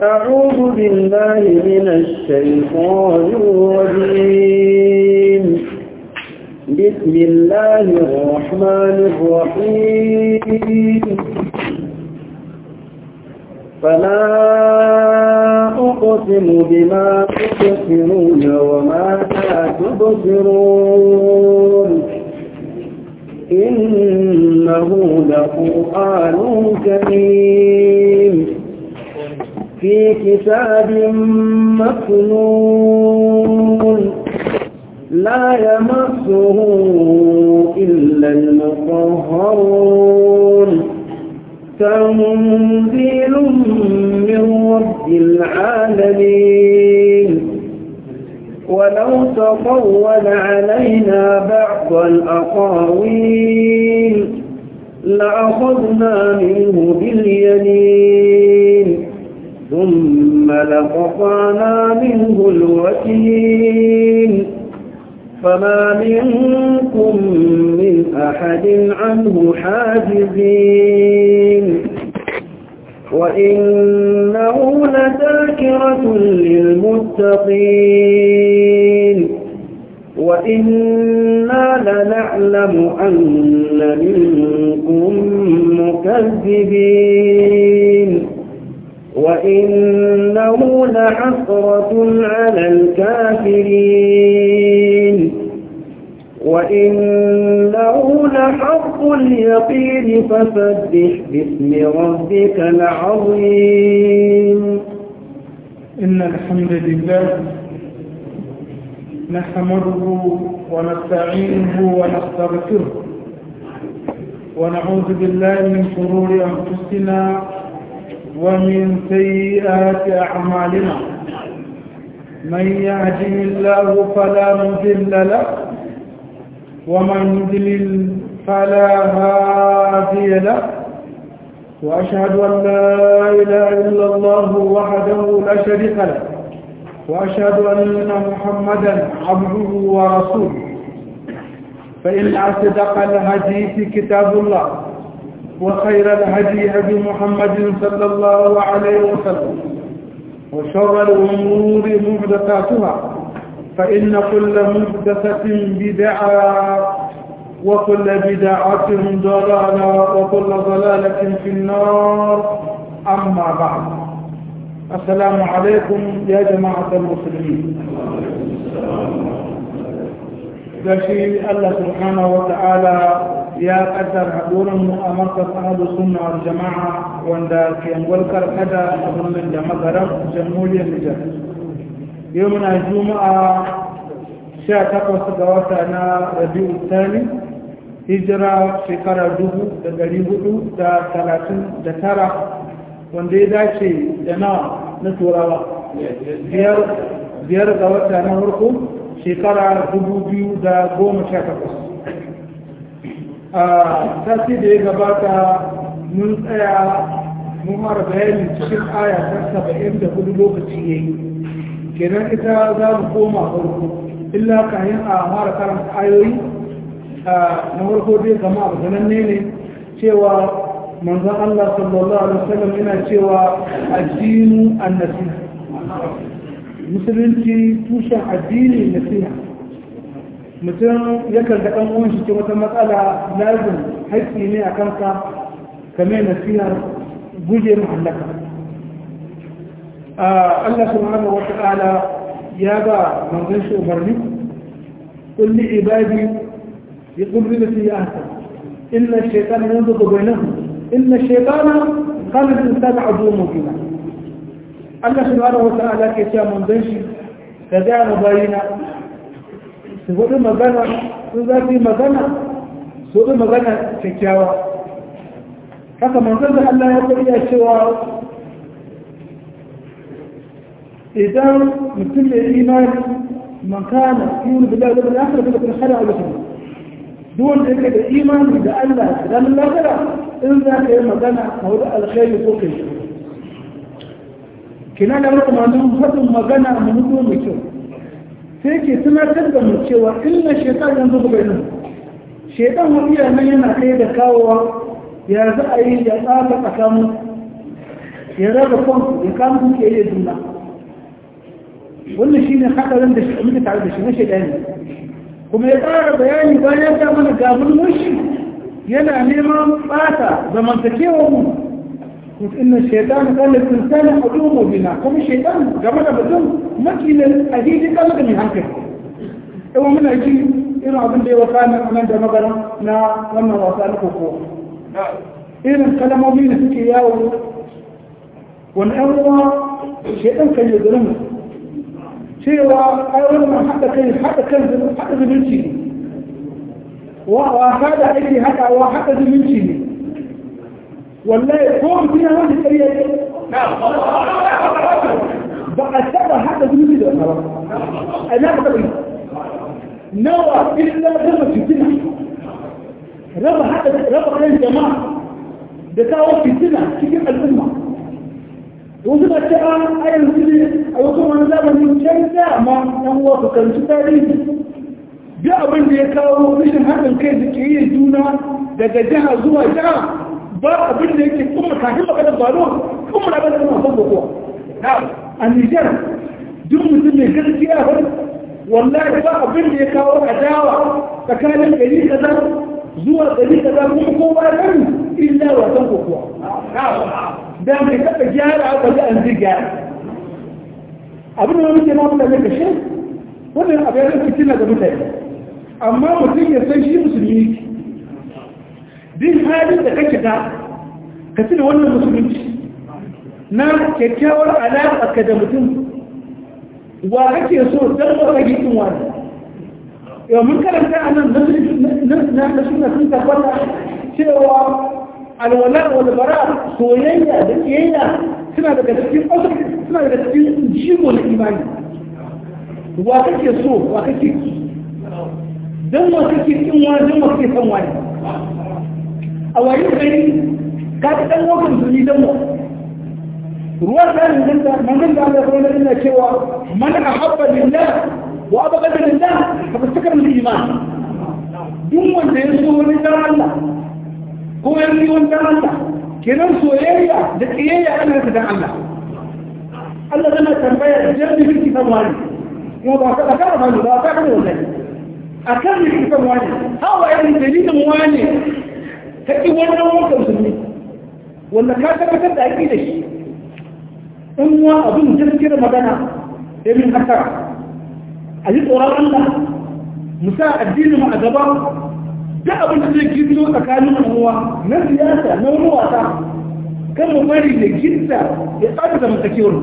أعوذ بالله من الشيطان الرجيم بسم الله الرحمن الرحيم فلا أقسم بما تبصرون وما لا تبصرون إنه لقرآن كريم في كتاب مكنون لا يمسه إلا المطهرون تنزيل من رب العالمين ولو تطول علينا بعض الأقاويل لأخذنا منه باليمين ثم لقطعنا منه الوكيل فما منكم من أحد عنه حاجزين وإنه لذاكرة للمتقين وإنا لنعلم أن منكم مكذبين وإنه لحسرة على الكافرين وإنه لحق اليقين فسبح باسم ربك العظيم إن الحمد لله نحمده ونستعينه ونستغفره ونعوذ بالله من شرور أنفسنا ومن سيئات أعمالنا من يهده الله فلا مضل له ومن يضلل فلا هادي له وأشهد أن لا إله إلا الله وحده لا شريك له وأشهد أن محمدا عبده ورسوله فإن أصدق الحديث كتاب الله وخير الهدي هدي محمد صلى الله عليه وسلم وشر الأمور محدثاتها فإن كل محدثة بدعة وكل بدعة ضلالة وكل ضلالة في النار أما بعد السلام عليكم يا جماعة المسلمين gashi Allah subhanahu wa ta'ala ya kaddar haɗuran mu a markas ahadu sunna wal jama'a wanda ke walkar kada a birnin da magaran jamhuriyar Nijar yau muna juma'a 18 ga wata na Rabi'u Thani hijira shekara dubu da dari hudu da talatin da tara wanda ya dace da nawa na turawa biyar ga wata na farko shekara dubu biyu da goma sha takwas a sati da ya gabata mun tsaya mun mara bayani cikin aya ta saba'in da hudu lokaci ya yi kenan ita za mu koma farko illa kayan a mara karanta ayoyi na farko dai gama abu sananne ne cewa manzon Allah sallallahu alaihi wasallam yana cewa addinu annasiha musulunci tushen addini nasiha mutum yakan ga ɗan uwan shi wata matsala lazim haƙƙi ne a kanka kame nasihar guje mahallaka Allah subhanahu wa ta'ala ya ba manzon shi umarni kulli ibadi يقول بالتي هي أحسن إن الشيطان ينضغ بينهم إن الشيطان قال الإنسان عدو مبينا الله سبحانه وتعالى كيسا من دنشي كذا مباينا سبب مغانا سوذاتي مغانا سبب مغانا كيكاوا haka manzon da Allah ya bayyana cewa idan mutum da imani man kana yuru billahi wal akhir fa yakun khayran lahu duk wanda yake da imani da Allah da ranar lafiya in za ka yi magana a wurin alkhairi ko kai kina da wata mamun faɗin magana a mutu mai kyau sai ke tunatar da mu cewa inna shaitan yanzu ga bayanan shaitan wani nan yana kai da kawowa ya za a yi ya tsaka tsakanin ya raba kanku ya kama kuke yi juna wannan shi ne haɗarin da shi muke tare da shi na shaidani kuma ya ƙara bayani bayan ya mana gabin mushi yana neman ɓata zamantakewar mu inna shaitan kan linsani adumu bina kuma shaitan game da mutum makilin a hidi kan da mai hankali yawan muna ji irin abin da ya wasa na nan da magana na wannan wasa na koko irin kalamomi da suke yawo wani ɗan uwa shaitan kan yi garin cewa ai wannan haɗa kai haɗa kan haɗa zumunci ne wa haɗa ake haɗawa haɗa zumunci ne wallahi ko mutum ya wani ƙarya ne ba a taɓa haɗa zumunci da wata ba a na taɓa yi nawa illa raba fitina raba haɗa raba kan jama'a da kawo fitina cikin al'umma wasu na ce a yanzu ne a wasu wani zamanin can dama ɗan uwa ku karanci tarihi duk abin da ya kawo rashin haɗin kai da ke yi juna daga jiha zuwa jiha ba abin da yake kuma kafin magana balo kuma da bada kuma son kokowa a Nijar duk mutum mai gaskiya ba wallahi ba abin da ya kawo adawa tsakanin gari kaza zuwa gari kaza kuma kowa kan illa wasan kokowa da mai taɓa gyara aka ji an zai gyara abin da muke ma mutane ka shi wannan abu ya zai fitina ga mutane amma mutum ya san shi musulmi din halin da kake da ka tuna wannan musulunci na kyakkyawar alaƙa ka da mutum wa kake so don ba ka gikin wani yau mun karanta a nan na suna sun tabbata cewa alwala walbara soyayya da kiyayya suna daga cikin suna daga cikin jigo na imani wa kake so wa kake don wa kake kin wani don wa kake san wani a wayin gari ka ta dan wakon duni don wa ruwan da nan da manzon da Allah sallallahu alaihi wasallam cewa man ahabba lillah wa abghada lillah fa tastakara bil iman duk wanda ya so wani dan Allah ko ya yi wani dan Allah kenan soyayya da kiyayya ana da dan Allah Allah zana tambaya jami bil kitab wani kuma ba ka ka ba ba ka ka wannan akan bil kitab wani hawa irin dalilin wani kake wannan wannan musulmi wanda ka tabbatar da aqida da shi in wa abin gaskiyar magana ya min haka a yi tsoron Allah mu sa addinin mu a gaba da abin da zai gizo tsakanin uwa na siyasa na wani wasa kan mu bari da gidda ya tsada da mutakewar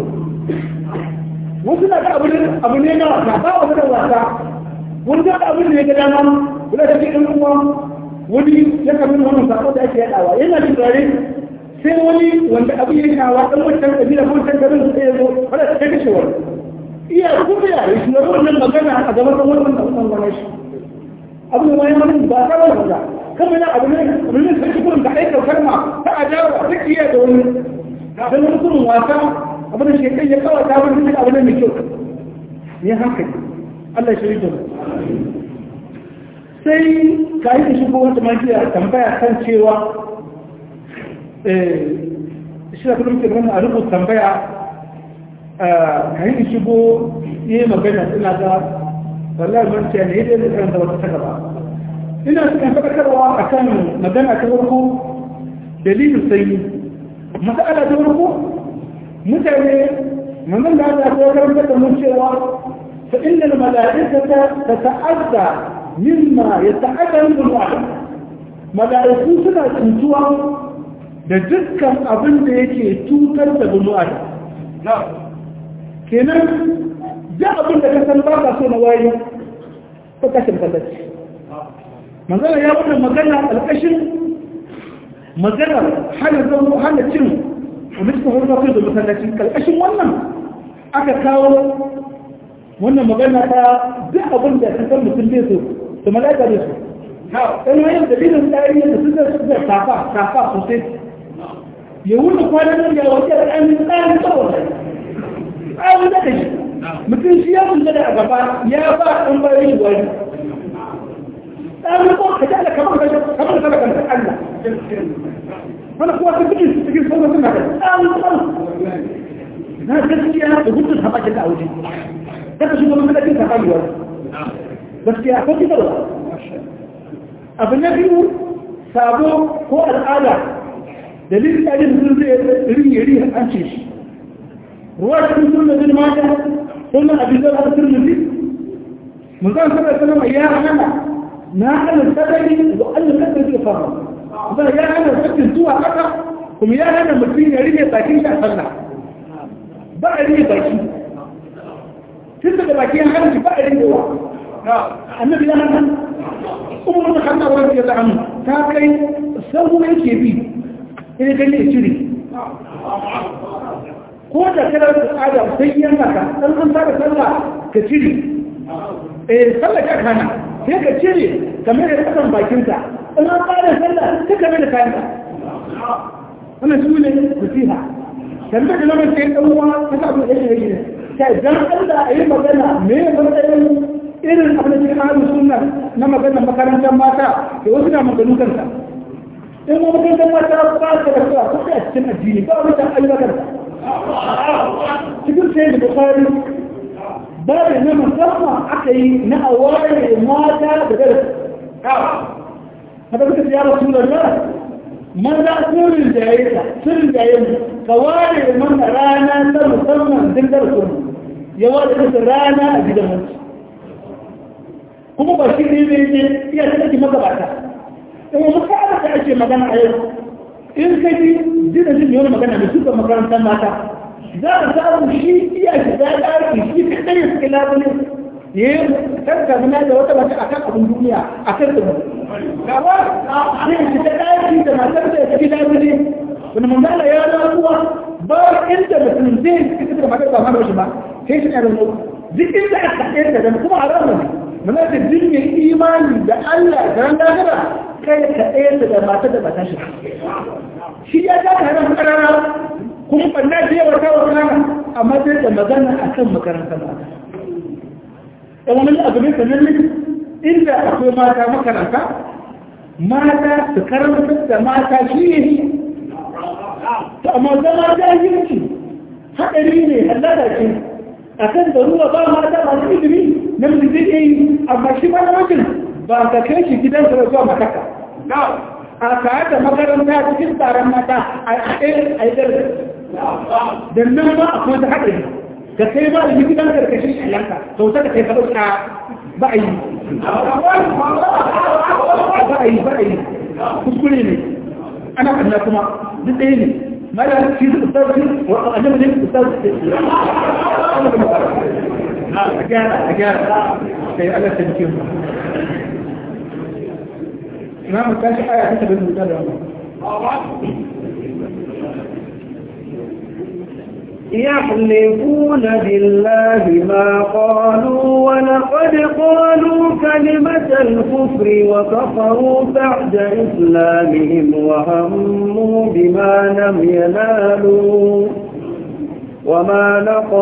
wasu na da abu ne na wasa ba wani da wasa wani da abin da ya ga dama wani da ke ɗan uwa wani ya kamin wannan sako da ake yaɗawa yana jin tsare sai wani wanda abu ya shawa ɗan wancan ƙabila ko wancan garin sai ya zo wadda ta kashe wani iya kuma ya yi shi wannan magana a gaban ɗan wannan da wannan wani shi abu ne wani wani ba ta wani wanda kama yana abu ne abu ne sai shi kurin da aika kalma ta adawa ta iya da wani dan wani kurin wasa abu da shekai ya kawai ta wani abu ne mai kyau ne hankali Allah shi rito sai ka yi shigo wata majiya tambaya kan cewa shi da kullum ke a rubuta tambaya ka yi shigo yi magana ina ga wallahi man ce ne dai da wata ta gaba ina cikin fadakarwa akan magana ta farko dalilin sanyi mas'ala ta farko mutane manzon da Allah ya karanta da mun cewa fa innal mala'ikata tata'adda mimma yata'adda min wa'd mala'iku suna tuntuwa da dukkan abin da yake cutar da bulu'a na kenan da abin da ka san ba ka so na waye ko kashin tallaci manzana ya wannan magana alƙashin magana hana zama hana cin wani cikin wani mafi da masallaci ƙarƙashin wannan aka kawo wannan magana ta duk abin da ka san mutum bai so to malaka bai so ɗan hanyar dalilin tsari da su zai su zai tafa tafa sosai ya wuce kwanan nan ya wace da ɗan tsarin tsawon tsarin da shi mutum shi ya kunta da a gaba ya ba ɗan bayan shi wani ɗan ko ka ji ala kamar ka kamar ka kan Allah wani kuwa ta cikin cikin sauran suna da ɗan ɗan na gaskiya da hutun haɓakin da auje daga shi wani madakin ta kayuwa gaskiya akwai fitarwa abu na biyu sabo ko al'ada dalilin ɗajin sun zai rin yari an ce shi ruwa cikin sunan bin mata sunan abin zai har turmuzi mun zan sanar sanar ya hana na hana sadari da allah kasar zai fara ba ya hana sakin zuwa haka kuma ya hana mutum ya rike bakin shi a sallah ba a rike baki tun daga bakin hanci ba a rike wa annabi ya hana umar da hannu wani ya za'amu ta kai sabu yake bi ina gani ya cire ko da kalar al'ada sai yan maka dan an fara sallah ka cire eh sallah ka kana sai ka cire kamar da kasan bakinka in an fara sallah ka kamar da kayanka wannan su ne nasiha tambayar da lamar sai dan uwa ka sa abin da yake yi kai dan Allah a yi magana me matsayin irin abin da cikin ahalin sunna na maganar makarantar mata da wasu na maganin kansa in ma makarantar mata ba ta da kira ko a cikin addini ba wata ayyukan cikin sai da bukari ba da na musamman aka yi na aware mata da darasi haka suka ya rasu da nan maza sirrin jaye ta sirrin jaye mu ka ware mana rana ta musamman din darasin ya ware ta rana a gidan mutu kuma ba shi ne zai je iya ta ɗauki magabata in muka ana ta ake magana a yau in ka ji jina jin yau magana da suka makarantar mata za a samu shi iya shi za a ɗarki shi ka ɗaya suke labule ya yi karka muna da wata wata a kan abin duniya a kan da gaba sai shi ta ɗarki da matar da ya tafi labule wani manzala ya rasuwa ba inda mutum zai fita da matar ba ma da shi ba sai shi ne da duk inda aka ɗaya da kuma a ranar muna da jirgin imani da Allah da ran dagara kai ka ɗaya da mata da mata shi shi ya ja ka hannun karara kuma ɓanna da yawa ta wa kana amma sai da magana a kan makarantar mata ɗan wani abu ne sanannin inda akwai mata makaranta mata su karanta da mata shi ne to amma zama jahilci haɗari ne hallada ce a kan da ruwa ba mata masu ilimi namiji zai iya yi amma shi ba na mutum ba ka kai shi gidan da zuwa mataka a tare da makaranta cikin tsaron mata a ɗaya a yi darasi da nan ma akwai ta haɗari ka kai ba da gidan karkashin shiyanka sau ta da kai ka ɗauka ba a yi ba a yi ba a yi kuskure ne ana ƙanna kuma duk ɗaya ne mara shi su ustazi wa annabi ne ustazi a gyara a gyara sai Allah ta jikin mu na mu tashi aya ta tabbata da wannan يحلفون بالله ما قالوا ولقد قالوا كلمة الكفر وكفروا بعد إسلامهم وهموا بما لم ينالوا وما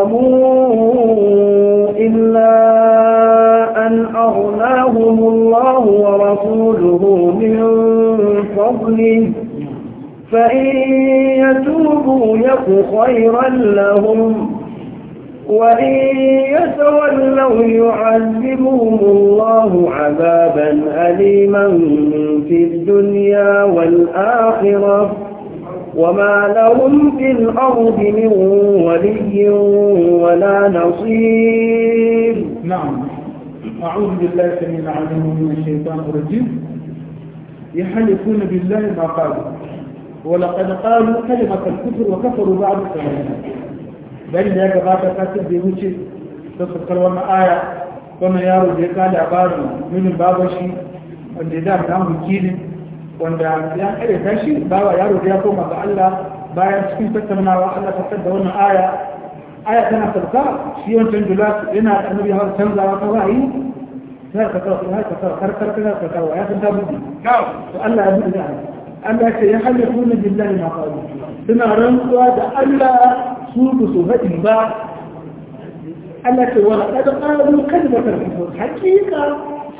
نقموا إلا أن أغناهم الله ورسوله من فضله فإن يتوبوا يك خيرا لهم وإن يتولوا يعذبهم الله عذابا أليما في الدنيا والآخرة وما لهم في الأرض من ولي ولا نصير نعم أعوذ بالله السميع العليم من الشيطان الرجيم يحلفون بالله ما قالوا ولقد قالوا كلمة الكفر وكفروا بعد الكلام بل يا جماعة كاتب بيوشي تذكر وانا آية وانا يارو دي قال عبارة من بابشي wanda da na wakilin wanda ya kare tashi bawa yaro da ya koma ga Allah bayan cikin tattaunawa Allah ta da wannan aya aya tana sarka shi wancan julas yana da annabi har canzawa ta ra'ayi sai ka kawo sai ka kawo har kar ka kawo ya san ta buɗe to Allah ya buɗe da Allah ya ce ya halifuna billahi ma qalu suna rantsuwa da Allah su ba su faɗi ba Allah ce wala qad qalu kalimatal kufr haqiqa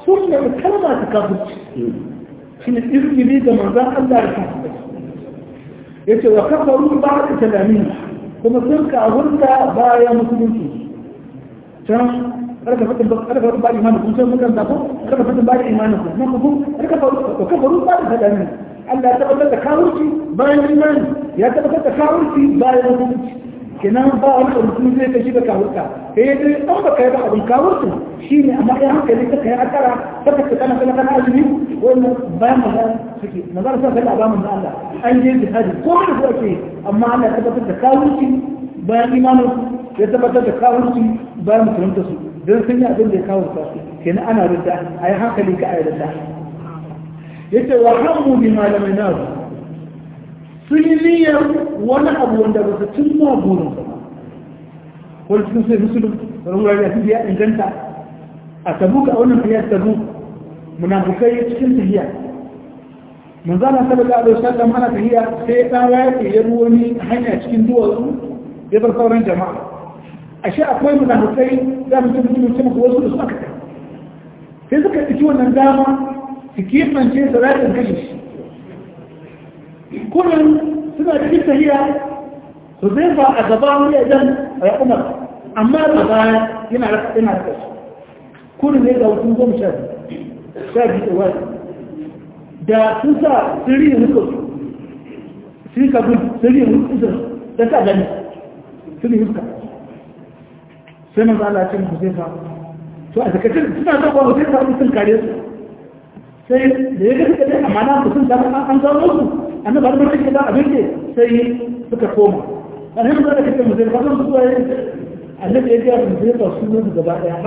sun da kalma ta kafirci shi ne izgili ga manzan Allah da kafirci ya ce wa kafaru ba da talamin kuma sun kafurta bayan musulunci can karka fatan ba karka fatan ba imanin kun san mutan da ko karka fatan ba imanin kun nan ku karka faru kafaru ba da talamin Allah ya tabbatar da kafirci bayan imani ya tabbatar da kafirci bayan musulunci kenan ba wani da mutum zai kashi da kawurka sai ya dai an baka yi ba abin kawurka shi ne amma ya hankali ka kai akara ta ka kana kana kana azumi wannan bayan maza suke maza sa kai abamun da Allah an je jihadi ko da ko ake amma Allah ya tabbatar da kawurci bayan imanin ya tabbatar da kawurci bayan musulunta su don sun yi abin da ya kawurta su kenan ana rinda a yi hankali ka a yi rinda yace wa hammu bi malamai nasu sun yi niyyar wani abu wanda ba su cimma burin ba wani cikin sai musulun wani wurare a tafiya inganta a tabuka a wannan tafiyar tabu munafukai cikin tafiya manzana sallallahu alaihi wasallam ana tafiya sai dan rafi ya wani hanya cikin duwatsu ya bar sauran jama'a ashe akwai munafukai za mu ci mutum ce maka wasu da su aka kai sai suka ɗauki wannan dama su kimance su rafin kashe shi kullum suna cikin tahiya su zai ba a gaba wani idan a umar amma a baya yana raka ina raka shi kullum ne ga wasu goma sha sha biyu da wani da sun sa sirri hukun sun ka bin sirri hukun da sa gani sirri hukun sai manzo Allah ya ce mu zai fa to a zakatun suna da ba zai fa sun kare su sai da ya ga suka dai amma na su sun samu an samu su annabi har mutum ke ba abin da sai suka koma alhamdu da kake mu zai fadon su ai annabi ya ga mu zai ba su ne gaba daya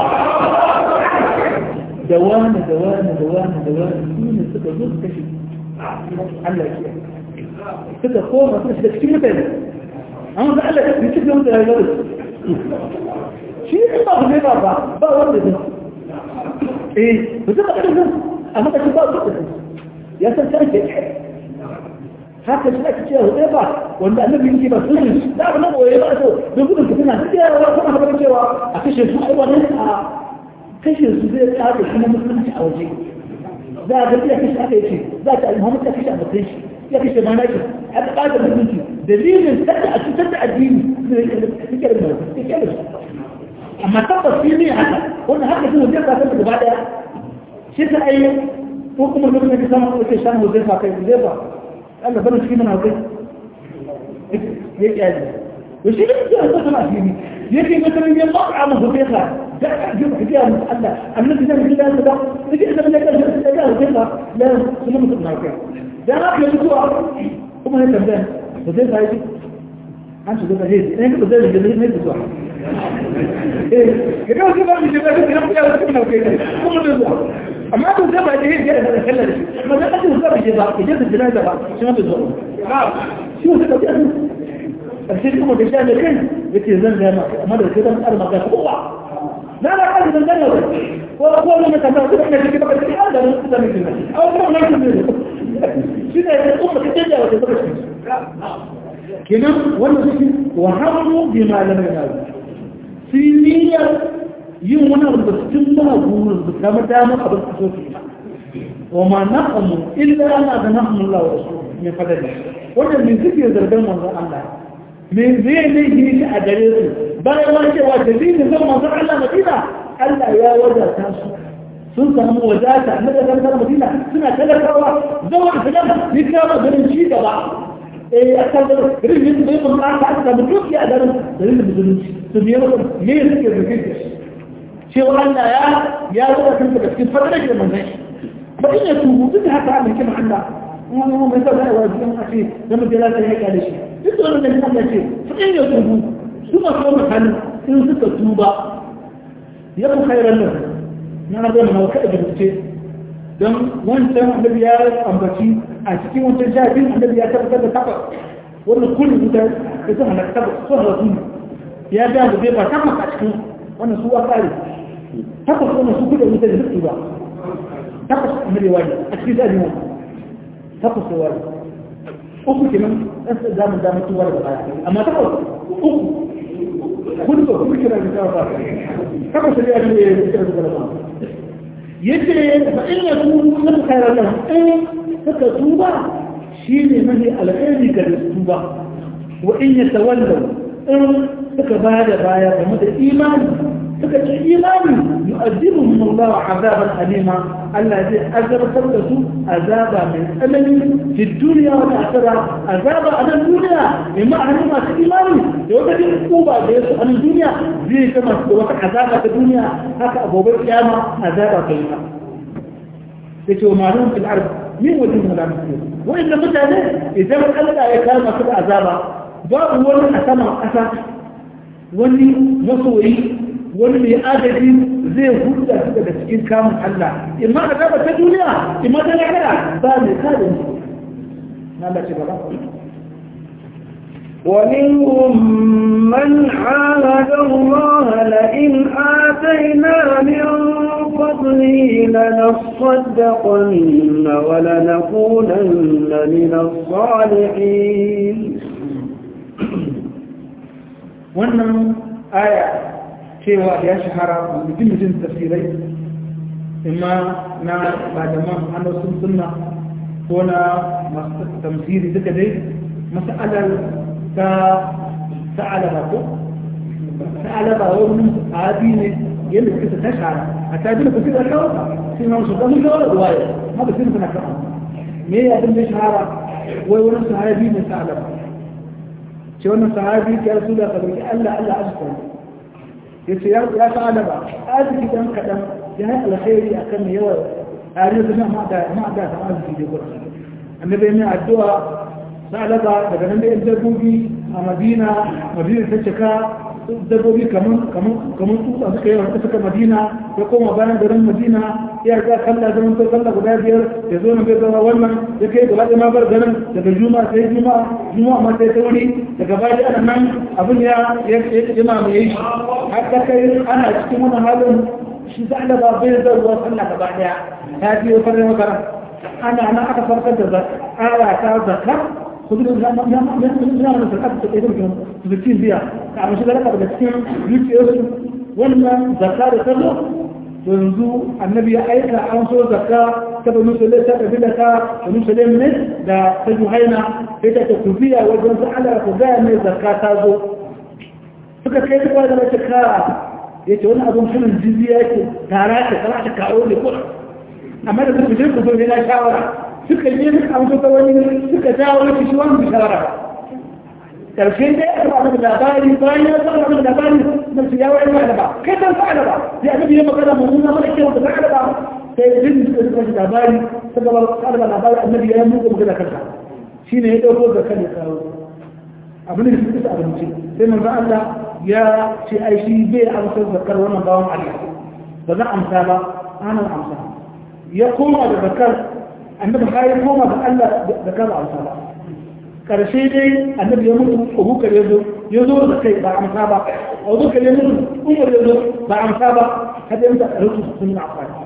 da wani da wani da wani da wani su ne suka zo su kashe Allah ya suka koma suka shiga cikin mutane amma da Allah ya cikin mutane ya shi ne ba ku ne ba ba ba wanda zai eh mutum ba da amma ka ba su ya san sai ke haka shi ake cewa zai ba wanda annabi yake ba su da ba nan waye ba so don gudun ka tana duk yawa kuma haka cewa a kashe su ai wannan a kashe su zai tsaya kuma musulunci a waje za a ga ya kashe aka yace za ta Muhammad ta kashe a bakin shi ya kashe mana shi aka kada musulunci dalilin kada a cutar da addini zai kike da mutum kike da amma tabbas shi ne haka wannan haka shi wajen ka san gaba daya shi ta ai ko kuma lokacin da samu ko shan wajen ka kai zai ba Allah bana cikin mana kai ya kyale to shi ne ya ta sana shi yake ga sanin ya ba mu gobe ka da ji ku ga mu Allah annabi zai ji da da yake da ne kan da ga gobe ka la sunan mutum na kai da haka yanzu kuma ne tambaya da zai sai an shiga da hezi ne ba zai da ne zuwa eh ga wasu ba mu shiga da kuma ya wasu kuma kai kuma da zuwa amma to zai ba da hezi ya da kallon shi amma da kace zuwa bai ba ke da jira da ba shi ma da zuwa shi wata da biya karshe kuma da shi da kai yace zan ga ma amma da kai dan arma ga kowa na na kaji dan gane ko ko ne ka ta kuma ne kike baka ci da nan da ne a wannan nan ne shi ne kuma kace da wata baka kenan wannan suke wa hamu bi malamai na sun niyyar yin wani abu da sun ba gurin da kama damar abin da so su wa ma naqamu illa ana da naqamu Allah wa rasul min fadali wannan min suke zargan manzon Allah me zai ne yi shi a gare su bayan wani cewa dalilin zan manzon Allah Madina Allah ya wadata su sun samu wadata na da kan Madina suna talakawa zama da salam ni kama ganin ci gaba akan da rijin da mun aka aka da duk ya garin da rijin musulunci to biye maka me yake da kake cewa Allah ya ya zo kan da cikin fadar da manzon ba in ya tubu duk haka Allah kima Allah wani mu mai da wajibin a ce da mu jira sai ya da shi duk da wannan Allah ce fa in ya tubu su ma so mu kan in suka tuba ya ku khairan nan na ga mu kada da ce don wancan annabi ya ambaci a cikin wancan shafin annabi ya tabbatar da takwas wannan kullum guda da sun hana takwas sun hana sun ya ga da bai ba takwas a cikin wannan su wasa ne takwas wannan su kuɗa wuta da duk ba takwas annabi wani a cikin zaɓi wani takwas da wani uku kenan ɗan sa zamun damar tuwa da baya amma takwas uku kudu ba kuma kira da tawa ba takwas da ya ne ya kira da gaba yace fa in ya tubu na khairan lahum in suka tuba shine mahi alkhairi ga tuba wa in yatawallaw in suka bada baya game da imani suka ce imani yu'adibuhum Allah azaban alima Allah zai azabtar da su azaba mai tsanani fi duniya wa ta'ala azaba a nan duniya mai ma'anin masu imani da wata jin kuba da yasu a nan duniya zai kama da wata azaba ta duniya haka a gobe kiyama azaba ta yi da ke umarun fil arz min wajen mu da mutum wa'inda mutane idan Allah ya kama su da azaba babu wani a saman ƙasa wani masoyi wani mai adadi zai hulɗa su daga cikin kamun Allah imma a gaba ta duniya imma ta lahira ba mai kada ne na Allah ce gaba ومنهم من عاهد الله لئن آتينا من فضله لنصدقن ولنكونن من الصالحين wannan aya cewa ya shahara mutum mutum tafsirai imma na malaman hannun sunna ko na masu tamsiri duka dai mas'alar ta ta'alaba ko ta'alaba wani abi ne yadda suka ta shahara a tabi da kusa da kawo sai ma su ɗan kawo da ruwaya haka sai suna kawo me ya abin da shahara wai wani sahabi ne ta'alaba ce wannan sahabi ya rasu da kabarki Allah Allah azkar ya ce ya fa'ala ba arziki dan kaɗan ya yi alkhairi a kan yawan tare da ma da ma da ta arziki da gudu annabi mai addu'a sa'alaba daga nan da yan dabbobi a madina madina ta cika dabbobi kaman kaman kaman tsutsa suka yi wanda suka madina ya koma bayan garin madina ya ga kalla zaman to kalla guda biyar ya zo na bai zama wannan ya kai gaba da mabar garin daga juma'a sai juma'a juma'a ma sai sauri daga baya ana nan abin ya ya mamaye shi har ta kai ana cikin wani halin shi sa da ba bai zai ruwa sallah gaba daya ta biyo farin makara ana nan aka farkar da aya ta zakka kudu da na na na na na zakka ta kai da zuciyar biya ka amma shi da daga cikin zuciyarsu wannan zakka da sallah yanzu annabi ya aika an so zakka ta banu sulaim ta kabila ta banu sulaim ne da ta juhaina sai ta ta kubiya wajen su Allah ku ga ne zakka ta zo suka kai duk da mace ka yace wani abun sunan jizya yake tara ta tara ta kawo ne ko amma da su je ku so ne na shawara suka yi ne an so ta wani suka dawo shi wani shawara karshe dai aka ba da labari bayan ya zama da labari na su yawo ina da ba kai ban fa'ala ba sai annabi ya magana mu nuna mana cewa da fa'ala ba sai din da suka ji labari suka ba fa'ala ba labari annabi ya muku magana kanka shine ya dauko da kan kawo abin da suka abinci sai manzo Allah ya ce ai shi bai amsa zakar wannan bawan Allah ba za amsa ba ana amsa ya koma da zakar annabi har ya koma da Allah da kaza amsa ba karshe dai annabi ya mutu abubakar ya zo ya zo da kai ba amsa ba abubakar ya mutu umar ya zo ba amsa ba hada yanta a rutu sun na amfani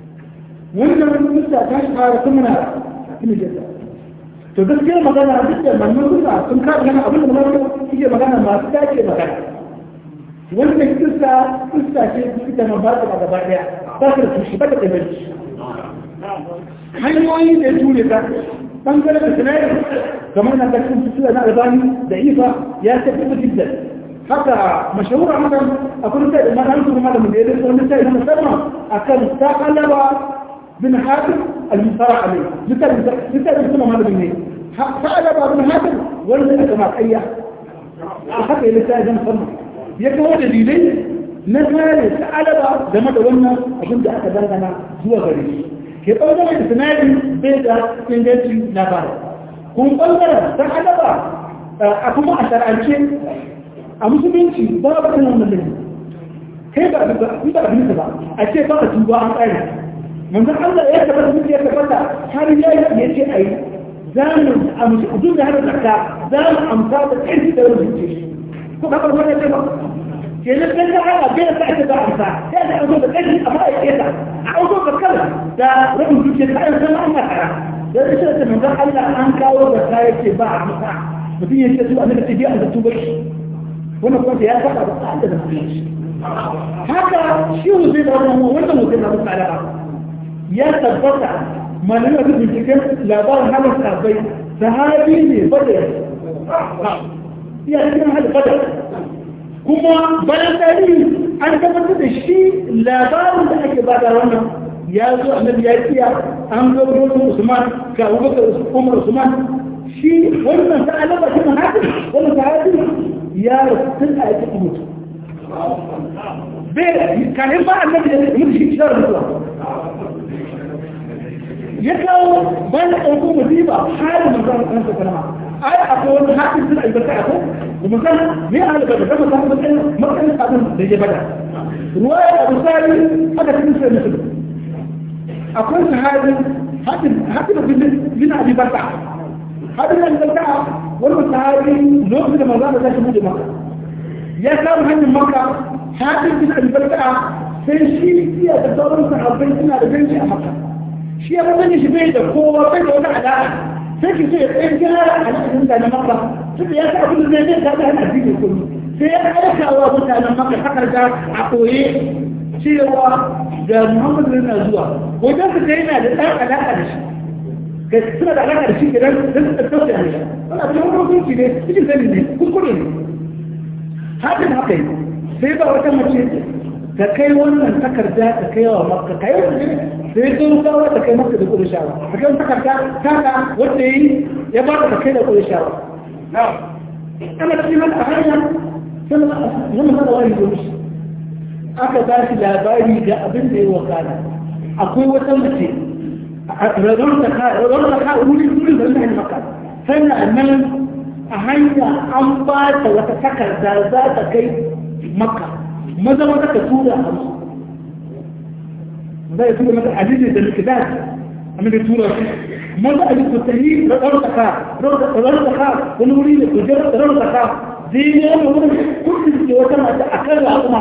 wannan musta ta shi fara kuma na cikin jadda to gaskiyar magana duk da manyan suna sun kaɗa gana abin da magana suke magana masu dace magana wannan kista kista ce ita ma ba ta ba gaba ɗaya ba ta da tushe ba ta da hanyoyi da ya ture ta bangare da sinayar kamar na kashin fitila na albani da ifa ya tafi da jiddan haka mashahura haka akwai sai da madan su malamin da ya dace wani sai na musamman akan ta kalaba bin hatim al-musara alai litar litar kuma malamin ne ta kalaba bin hatim wanda aka ma kayya haka ya sai dan musamman ya kawo dalilai na kare ta alaba game da wannan abin da aka dangana zuwa gare shi ke ɓangaren sinadin bai da inganci na fara kun ɓangaren ta adaba a kuma a shar'ance a musulunci ba ba kan wannan lalini kai ba ba abin ba a ce ba a tuba an ƙari manzan Allah ya tabbata mutu ya tabbata har ya ya ce a yi za mu amsa duk da har zakka za mu amsa da ƙarfi da rubuce shi ko ka farko ne ba kenan kan da ana bai da ake da amsa sai da azo da ƙarfi amma ya ce ta a auto da kala da rabin zuciya ta ayyukan sama an makara da ya ce da manzan Allah an kawo da ta yake ba a amsa mutum ya ce su a nuna tafiya da tuba shi wannan kuma ya faɗa da tsada da mutum haka shi zai da wannan wannan mutum na mutu alaka ya tabbata malamai da binciken labarin halin sabai sahabi ne badar ya cikin halin badar kuma bayan tarihi an tabbatar da shi labarin da ake bada wannan ya zo annabi ya kiya an zo gurin Usman ga Abubakar Umar Usman shi wannan ta alaba shi mahadi wannan sahabi ya rasu a cikin mutu bai kanin ba annabi ya mutu shi shi mutuwa ya kawo bayan ɗauko musiba halin manzan kan sa kalma ai akwai wani haƙin suna albarka a ko da musan me a halin da kama samun matsayin matsayin abin da ya bada ruwa ya abu sari aka cikin sai musulun akwai sahabi haƙin bin abi barka haƙin bin barka wani sahabi lokacin da manzan da zai shi maka ya samu hanyar maka haƙin bin abi barka sai shi iya da sauran sahabbai suna da ganci a maka shi ya sani shi bai da kowa bai da wani alaƙa sai ki so ya tsaye gyara alaƙar mutanen maka tunda ya sa abin da zai zai ta hana addini kullu sai ya aika wa mutanen maka takarda a koye cewa ga muhammadu na zuwa wajen su kai na da ɗan alaƙa da shi kai suna da alaƙa da shi gidan da su ɗauka da shi wani abin da wani hukunci ne cikin sani ne kuskure ne hakan haka yi sai ba wata mace ka kai wannan takarda ka kai wa makka kai wani sai sun kawo ta kai maka da kudin shawa a kan takarda taka wanda yi ya ba ka kai da kudin shawa ana cikin haka a hanya zama sada wani domin shi aka ba shi labari ga abin da ya wakana akwai wata mace radon ta ka wurin wurin da zai maka sannan nan a hanya an ba ta wata takarda za ta kai maka maza maza ka tura a musu zai tura mata ajiye da likidar amma da tura shi maza a jikin tahi da ɗaukaka ɗaukaka wani wuri da kujer da ɗaukaka zai ne wani wurin kudin ke wata mata a kan raƙuma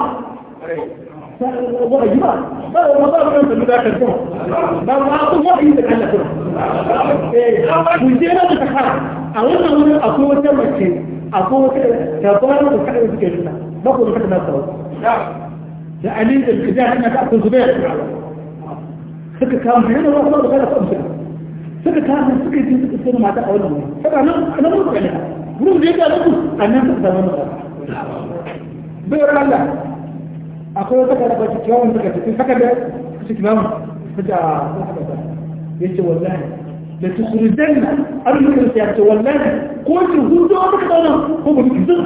ba a yi ba ba a ba a kan sami dakar kuma ba ba a kuma yi da kalla kuma kujera da taka a wannan wurin akwai wata mace akwai wata tabbara da kaɗa suke nuna ba ku da kaɗa na sau da ali da likidar hanya ta akwai zubair suka kama yana ba kuma da kada su amsa suka kama suka yi suka sai mata a wannan wuri saka nan nan mun kana wurin da yake da annan suka zama mata bayar Allah akwai wata kada ba cikin suka cikin saka da cikin mamu suka yace wallahi da tukhrijanna arzuka ya ce wallahi ko ki hudo maka da wannan ko ba ki zun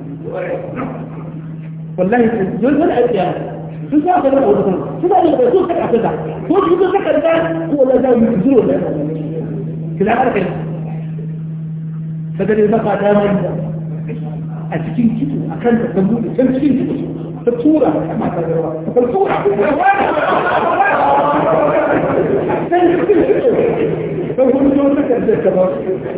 wallahi yanzu da aiki sun sa ka da wata suna da da su ka da ko ki zo ka da ko la da mu zuro da kila ka kai daga da baka da mai a cikin kitu akan ta tambu da can cikin kitu ta tura ma ta da ruwa ta tura ta kuma zo ta karda ta ba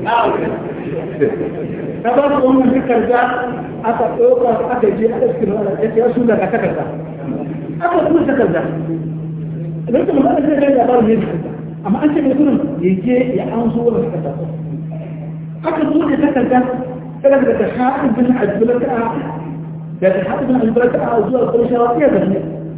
ta ba su wannan takarda aka ɗauka aka je aka cikin wani ya su daga takarda aka kuma takarda don kuma ba zai gani labarin ne takarda amma an ce mai kunan ya je ya an zo wani takarda aka zo da takarda daga daga haɗin bin ajiyarka daga haɗin bin ajiyarka a zuwa ƙarshawa iya zarne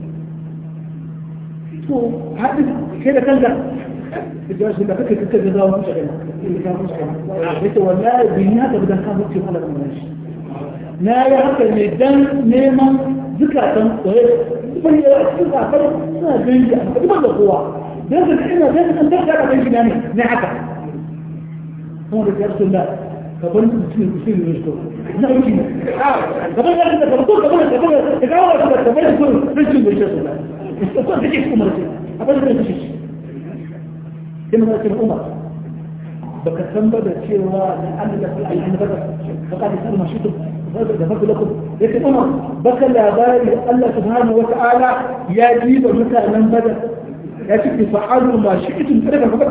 to haɗin ke da kanka الجواز ده فكرة كده ده ومش كده انت والله بنيات بدل كان وقت ولا ماشي لا يا حتى الميدان نيما ذكرى وهي وهي ذكرى فرق ما بين ما القوة لازم احنا لازم ان ترجع بين يعني نعكا هو يا رسول الله فقل مسلم مسلم يشكر نعم كده فقل يا رسول الله فقل فقل فقل تقول فقل فقل مسلم يشكر الله استطاع تجيب مرتين أقول لك تجيب كما قلت الأمر بكثم بدأ شيء لأن لك العين بدأ فقال يسأل ما شئتم ذكرت لكم لكن أمر بكى العباري الله سبحانه وتعالى يجيب متى من بدأ يجب فعلوا ما شئتم فلك فقد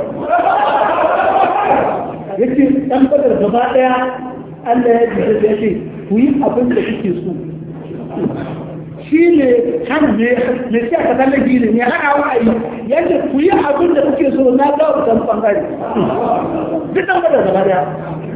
yake ɗan badar gaba ɗaya Allah ya ji ya ce ku yi abin da kuke so shi ne hana ne ne sai aka kalle gini ne hana wa'ayi yadda ku yi abin da kuke so na ga ku san bangare duk dan bada gaba daya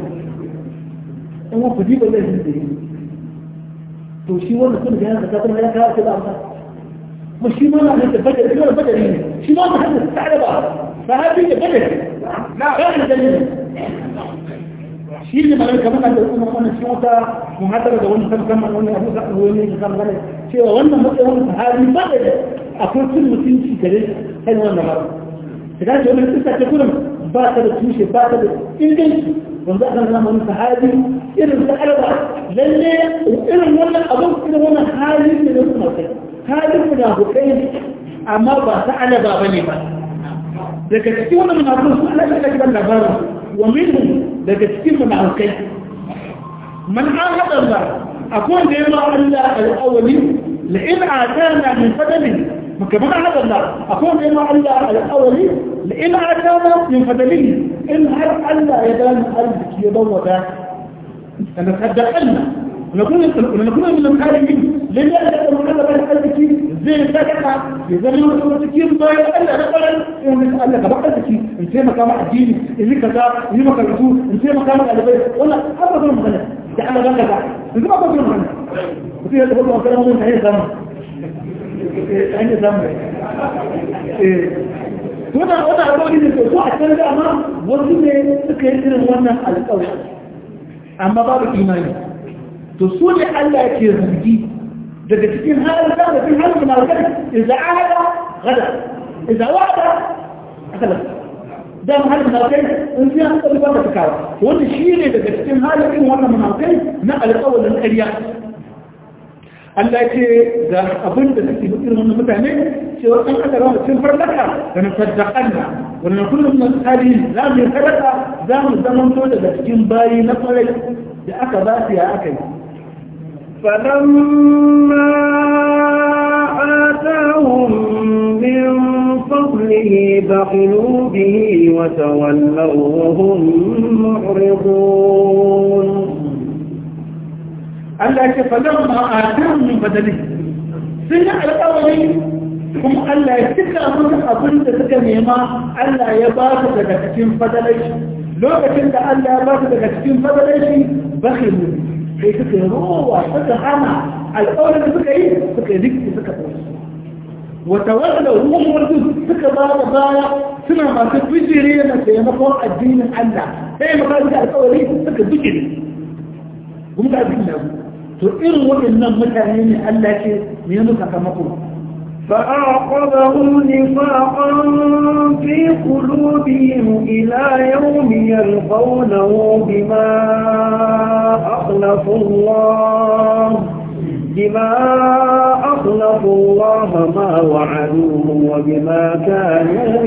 in ku diba zai yi da to shi wanda kun ga yana da kuma ya kawo ta amsa kuma shi ma na da badar kuma badari ne shi ma ta hadda ta ba sahabi da badar na ga dalili shi ne mai kamar da kuma wannan shi wata muhadara da wani kan kan wannan abu da wani ne kan gane cewa wannan matsayin sahabi badar akwai cin mutunci gare kai wannan ba ta ga wannan kisa ta kullum ba ta da tushe ba ta da inganci wanda aka zama wani sahabi irin da alba lalle irin wannan abin irin wannan hali ne da kuma kai halin munafukai amma ba ta alaba bane ba daga cikin wannan munafukai su Allah ya kiran labarin wa minhum daga cikin munafukai man ahada Allah akwai da yawa Allah al-awwali la in atana min fadlin كمان هذا الله أقول إما الله الأولي لإن أتانا من فضله إن هل ألا يدان قلبك يضوى ذاك أنا تصدقنا ونكون ونكون من المحارمين لن يأتي من قلب قلبك زي سكتة إذا لم يكن تكير ضايا ألا نقلا إن ألا كبا قلبك إن سي مقام الدين إذا كذا إذا ما كذا إن سي مقام الألبيت ولا أبدا من غنى تعالى غنى إذا ما أبدا من غنى وفي هذا هو كلام من هي زمان an yi samu tuna wata abuwa ne ko a can dama wasu ne suka yi irin wannan alƙawar amma babu imani to su ne Allah ke zargi daga cikin halin da da cikin halin da idza ahada gada idza wa'ada akala dan halin da kai in sai an kalli ba ta kawo wanda shine daga cikin halin wannan munafikai na alƙawarin ƙarya Allah ce ga abin da suke irin wannan mutane cewa an aka rawa cikin farlaka da na saddaƙanna wannan kullum na tsari za mu yi sadaka za mu zamanto daga cikin bayi na kwarai da aka ba su ya aka yi فلما آتاهم من فضله بخلوا به وتولوا وهم معرضون Allah ce falon ma'adun min badali sun yi alƙawari kuma Allah ya cika musu abin da suka nema Allah ya ba su daga cikin fadalai lokacin da Allah ya ba su daga cikin fadalai bakhilu sai suka yi rowa suka hana alƙawarin da suka yi suka yi rikki suka tsaye wata wanda ruwan suka ba da baya suna masu bijire na taimakon addinin Allah sai maka da alƙawari suka bijire kuma da addinin Allah to irin waɗannan mutane ne Allah ce me ya muka sakamako فأعقبهم نفاقا في قلوبهم إلى يوم يلقونه بما أخلفوا الله بما أخلفوا الله ما وعدوه وبما كانوا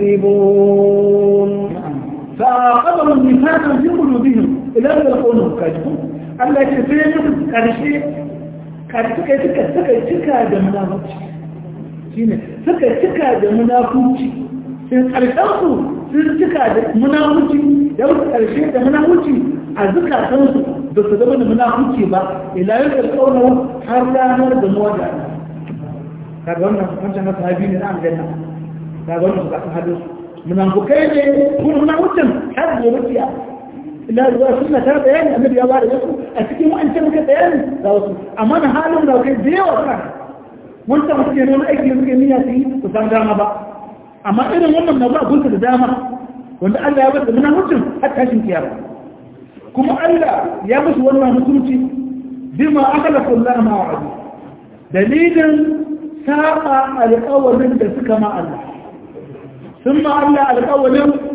يكذبون فأعقبهم نفاقا في قلوبهم إلى يوم يلقونه كاذبون Allah ce sai musu ƙarshe suka suka suka cika da munafuci shine suka cika da munafuci sai ƙarshen su sun cika da munafuci da wasu ƙarshe da munafuci a zukatansu da su zama da munafuci ba ila yau da tsaunar har ranar da muwa da kaga wannan wancan na sahabi ne na aljanna kaga wannan su kasan hadin munafukai ne kuma munafucin har gobe kiyama لا رواية سنة ترى بيان النبي الله عليه وسلم أتكلم وأنت ممكن بيان لا وصل أما أنا حالهم لو كنت دي وصل وأنت ممكن أن أجي ممكن نياتي وسام داما بقى أما إذا وانا من الله قلت لداما وأن الله يبدأ منها مسلم حتى هشم كيابا كما الله يبس وانا مسلمتي بما أخلق الله ما وعده دليلا ساقا الأول من ذلك مع الله ثم الله الأول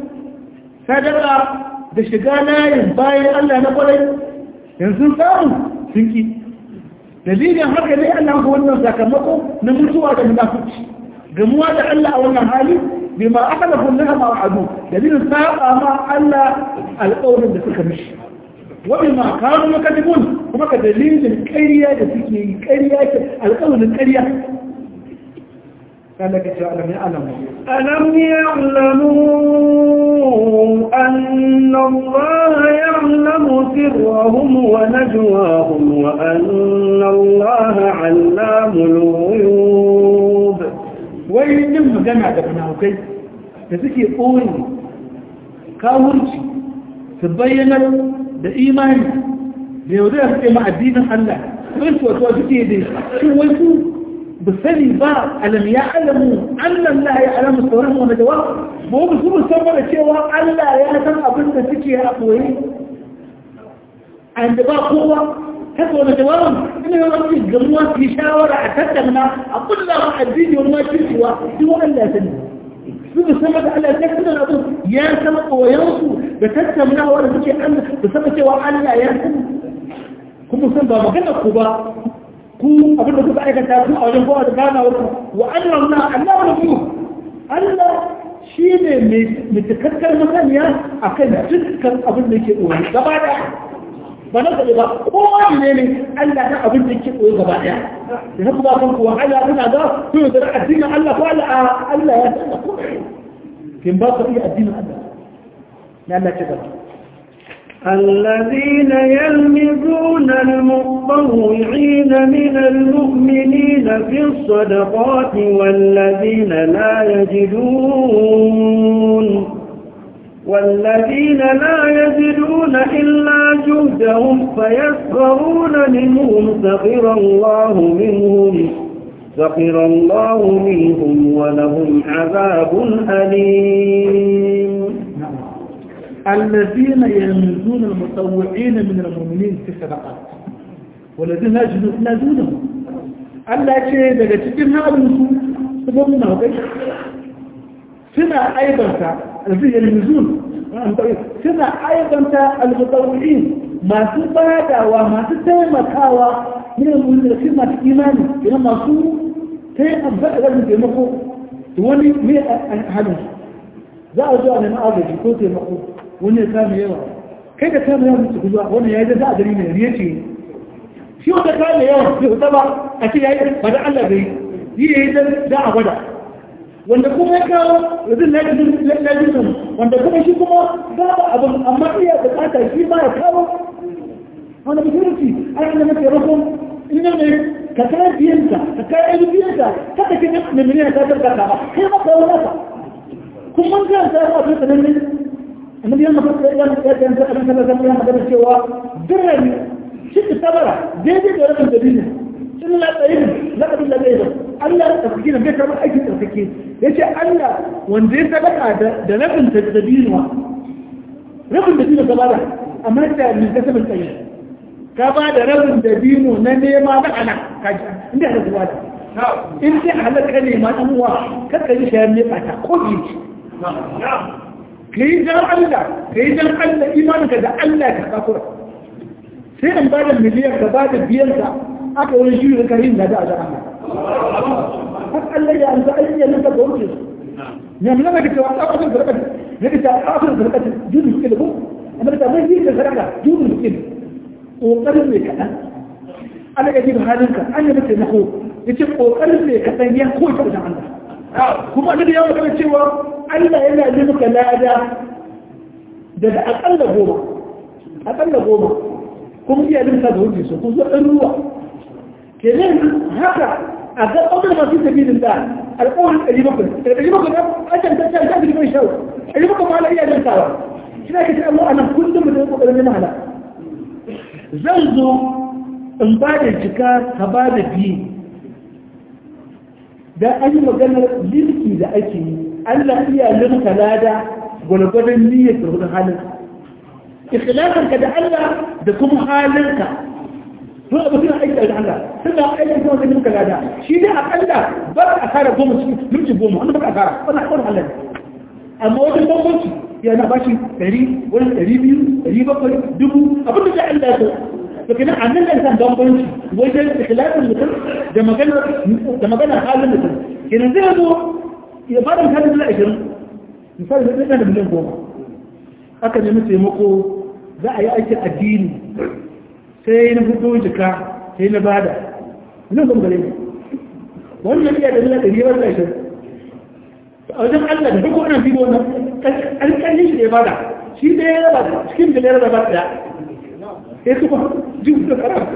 صدق da shiga layin bayan Allah na kwarai yanzu samu sun ki dalilin haka ne Allah ga wannan sakamako na mutuwa da munafici gamuwa da Allah a wannan hali bai ma aka da kullum ma wa'adu dalilin saba ma Allah alƙawarin da suka mishi wani ma kanu makadibun kuma ka dalilin ƙarya da suke yi ƙarya ke alƙawarin ƙarya قال لك ألم يعلموا ألم يعلموا أن الله يعلم سرهم ونجواهم وأن الله علام الغيوب وين جمع دفنه كي تسكي قوي كاورشي تبين da imani da yau da suke ma addinin Allah sun so to suke da shi wai su bisani ba alam ya alamu annan la ya alamu sauran wani dawa ba wani su musamman da cewa Allah ya san abin da suke a ɓoye a yadda ba kowa haka wani jawabin ina yi wani gamuwa su yi shawara a tattauna a kulla ma addini wani ma kirkiwa duk Allah ya sani su musamman da Allah ya san abin ya san ɓoyensu da tattaunawa da suke Allah da sama cewa Allah ya sani kuma san ba magana ku ba ku abinda kuka aikata ku a wajen kowa da gana wasu wa Allah na Allah wani ku Allah shi ne mai cikakkar masaniya a kan dukkan abin da ke ɓoye gaba ɗaya ba na zaɓe ba kowa ne ne Allah ta abin da ke ɓoye gaba ɗaya da na kuma kan kuwa Allah suna ga su yi da addinin Allah ko Allah Allah ya san da kuma kin ba ka iya addinin Allah na Allah ce gaba الذين يلمزون المطوعين من المؤمنين في الصدقات والذين لا يجدون والذين لا يجدون إلا جهدهم فيسخرون منهم سخر الله منهم سخر الله منهم ولهم عذاب أليم الذين يلمزون المتطوعين من المؤمنين في الصدقات والذين لا يجدونهم Allah ce daga cikin halinsu su gwamna hukai suna aibanta alfiyar mizun suna aibanta almutawu'in masu badawa masu taimakawa ne mulki da masu imani idan masu taimaka da taimako da wani mai halinsu za a zuwa neman agaji ko taimako wani ya kame yawa kai da kame yawa su zuwa wani ya yi za a gari mai riya ce shi wanda kame yawa bai fita ba a ce ya yi ba da Allah bai yi ya yi da a gwada wanda kuma ya kawo yanzu lajinin wanda kuma shi kuma ba ba abin amma iya bukata shi ma ya kawo wanda musulunci an yi da mace rukun ina ne ka kayan biyanka ka kayan biyanka kada ka ne miliyan ta zarga ba kai ma kawo nasa kun man kan ta a cikin sanan ne annabi yana fara ya ya ya ta annabi sallallahu alaihi wasallam magana cewa dirrami shi ta tabara daidai da rabin dalili illa tsayin laqad la bayda Allah ya tafi bai karɓar aikin tsarkake yace Allah wanda ya sadaka da da rabin tadbirwa rabin da dino gaba da amma da min kasabin tsayin ka ba da rabin da dino na nema na ana kaji inda da zuwa da in dai halaka ne ma dan uwa kada yi shayar ne bata ko ji ka yi jan Allah ka yi jan Allah imaninka da Allah ka kakura sai an ba da miliyan ka ba da biyanka aka wani shi da karin da da a jama'a har Allah ya amsa ayyukan nan ka gauce su ne mun ga cewa a kasan zarkata ne ka ta kasan zarkata judu suke da ku amma da mai yi da zarka judu suke da kokarin mai kadan Allah ya ji halinka an yi mata nako yace kokarin mai kadan ya koyi da Allah kuma annabi ya magana cewa Allah yana yi maka lada daga akalla goma akalla goma kuma iya limsa da wuce su kun zo ɗan ruwa kenan haka a ga ƙaunar masu sabilin da alƙawarin ɗari bakwai daga ɗari bakwai a can ta can ta ɗari bakwai shawo ɗari bakwai ma ala iya limsawa shi na kace Allah anan kullum da ƙoƙarin neman hala zan zo in ba da jika ka ba da biyu da an yi maganar lirki da ake yi Allah iya lirka lada gwalgwadon niyyar da hudun halinka ikhlasanka da Allah da kuma halinka to abu suna aiki da Allah suna aiki kuma da lirka lada shi dai akalla ba a kara goma cikin minti goma wanda ba a kara wani akwai halin amma wajen bambanci yana bashi ɗari wani ɗari biyu ɗari bakwai dubu abin da Allah ya so لكن عندنا الانسان بامبنش وجه خلاف المثل ده مجانا ده مجانا حال المثل كنا زيادو يفعل مثال لا اجر مثال مثل انا بلين بوما aka nemi taimako za a yi aikin addini sai na fito jika sai na bada nan zan gare wannan iya da nuna ɗari yawan ƙarshen a wajen allah da duk wannan bidiyo na alƙalin shi da ya bada shi da ya raba cikin da ya raba ɗaya sai su ba jibu da karama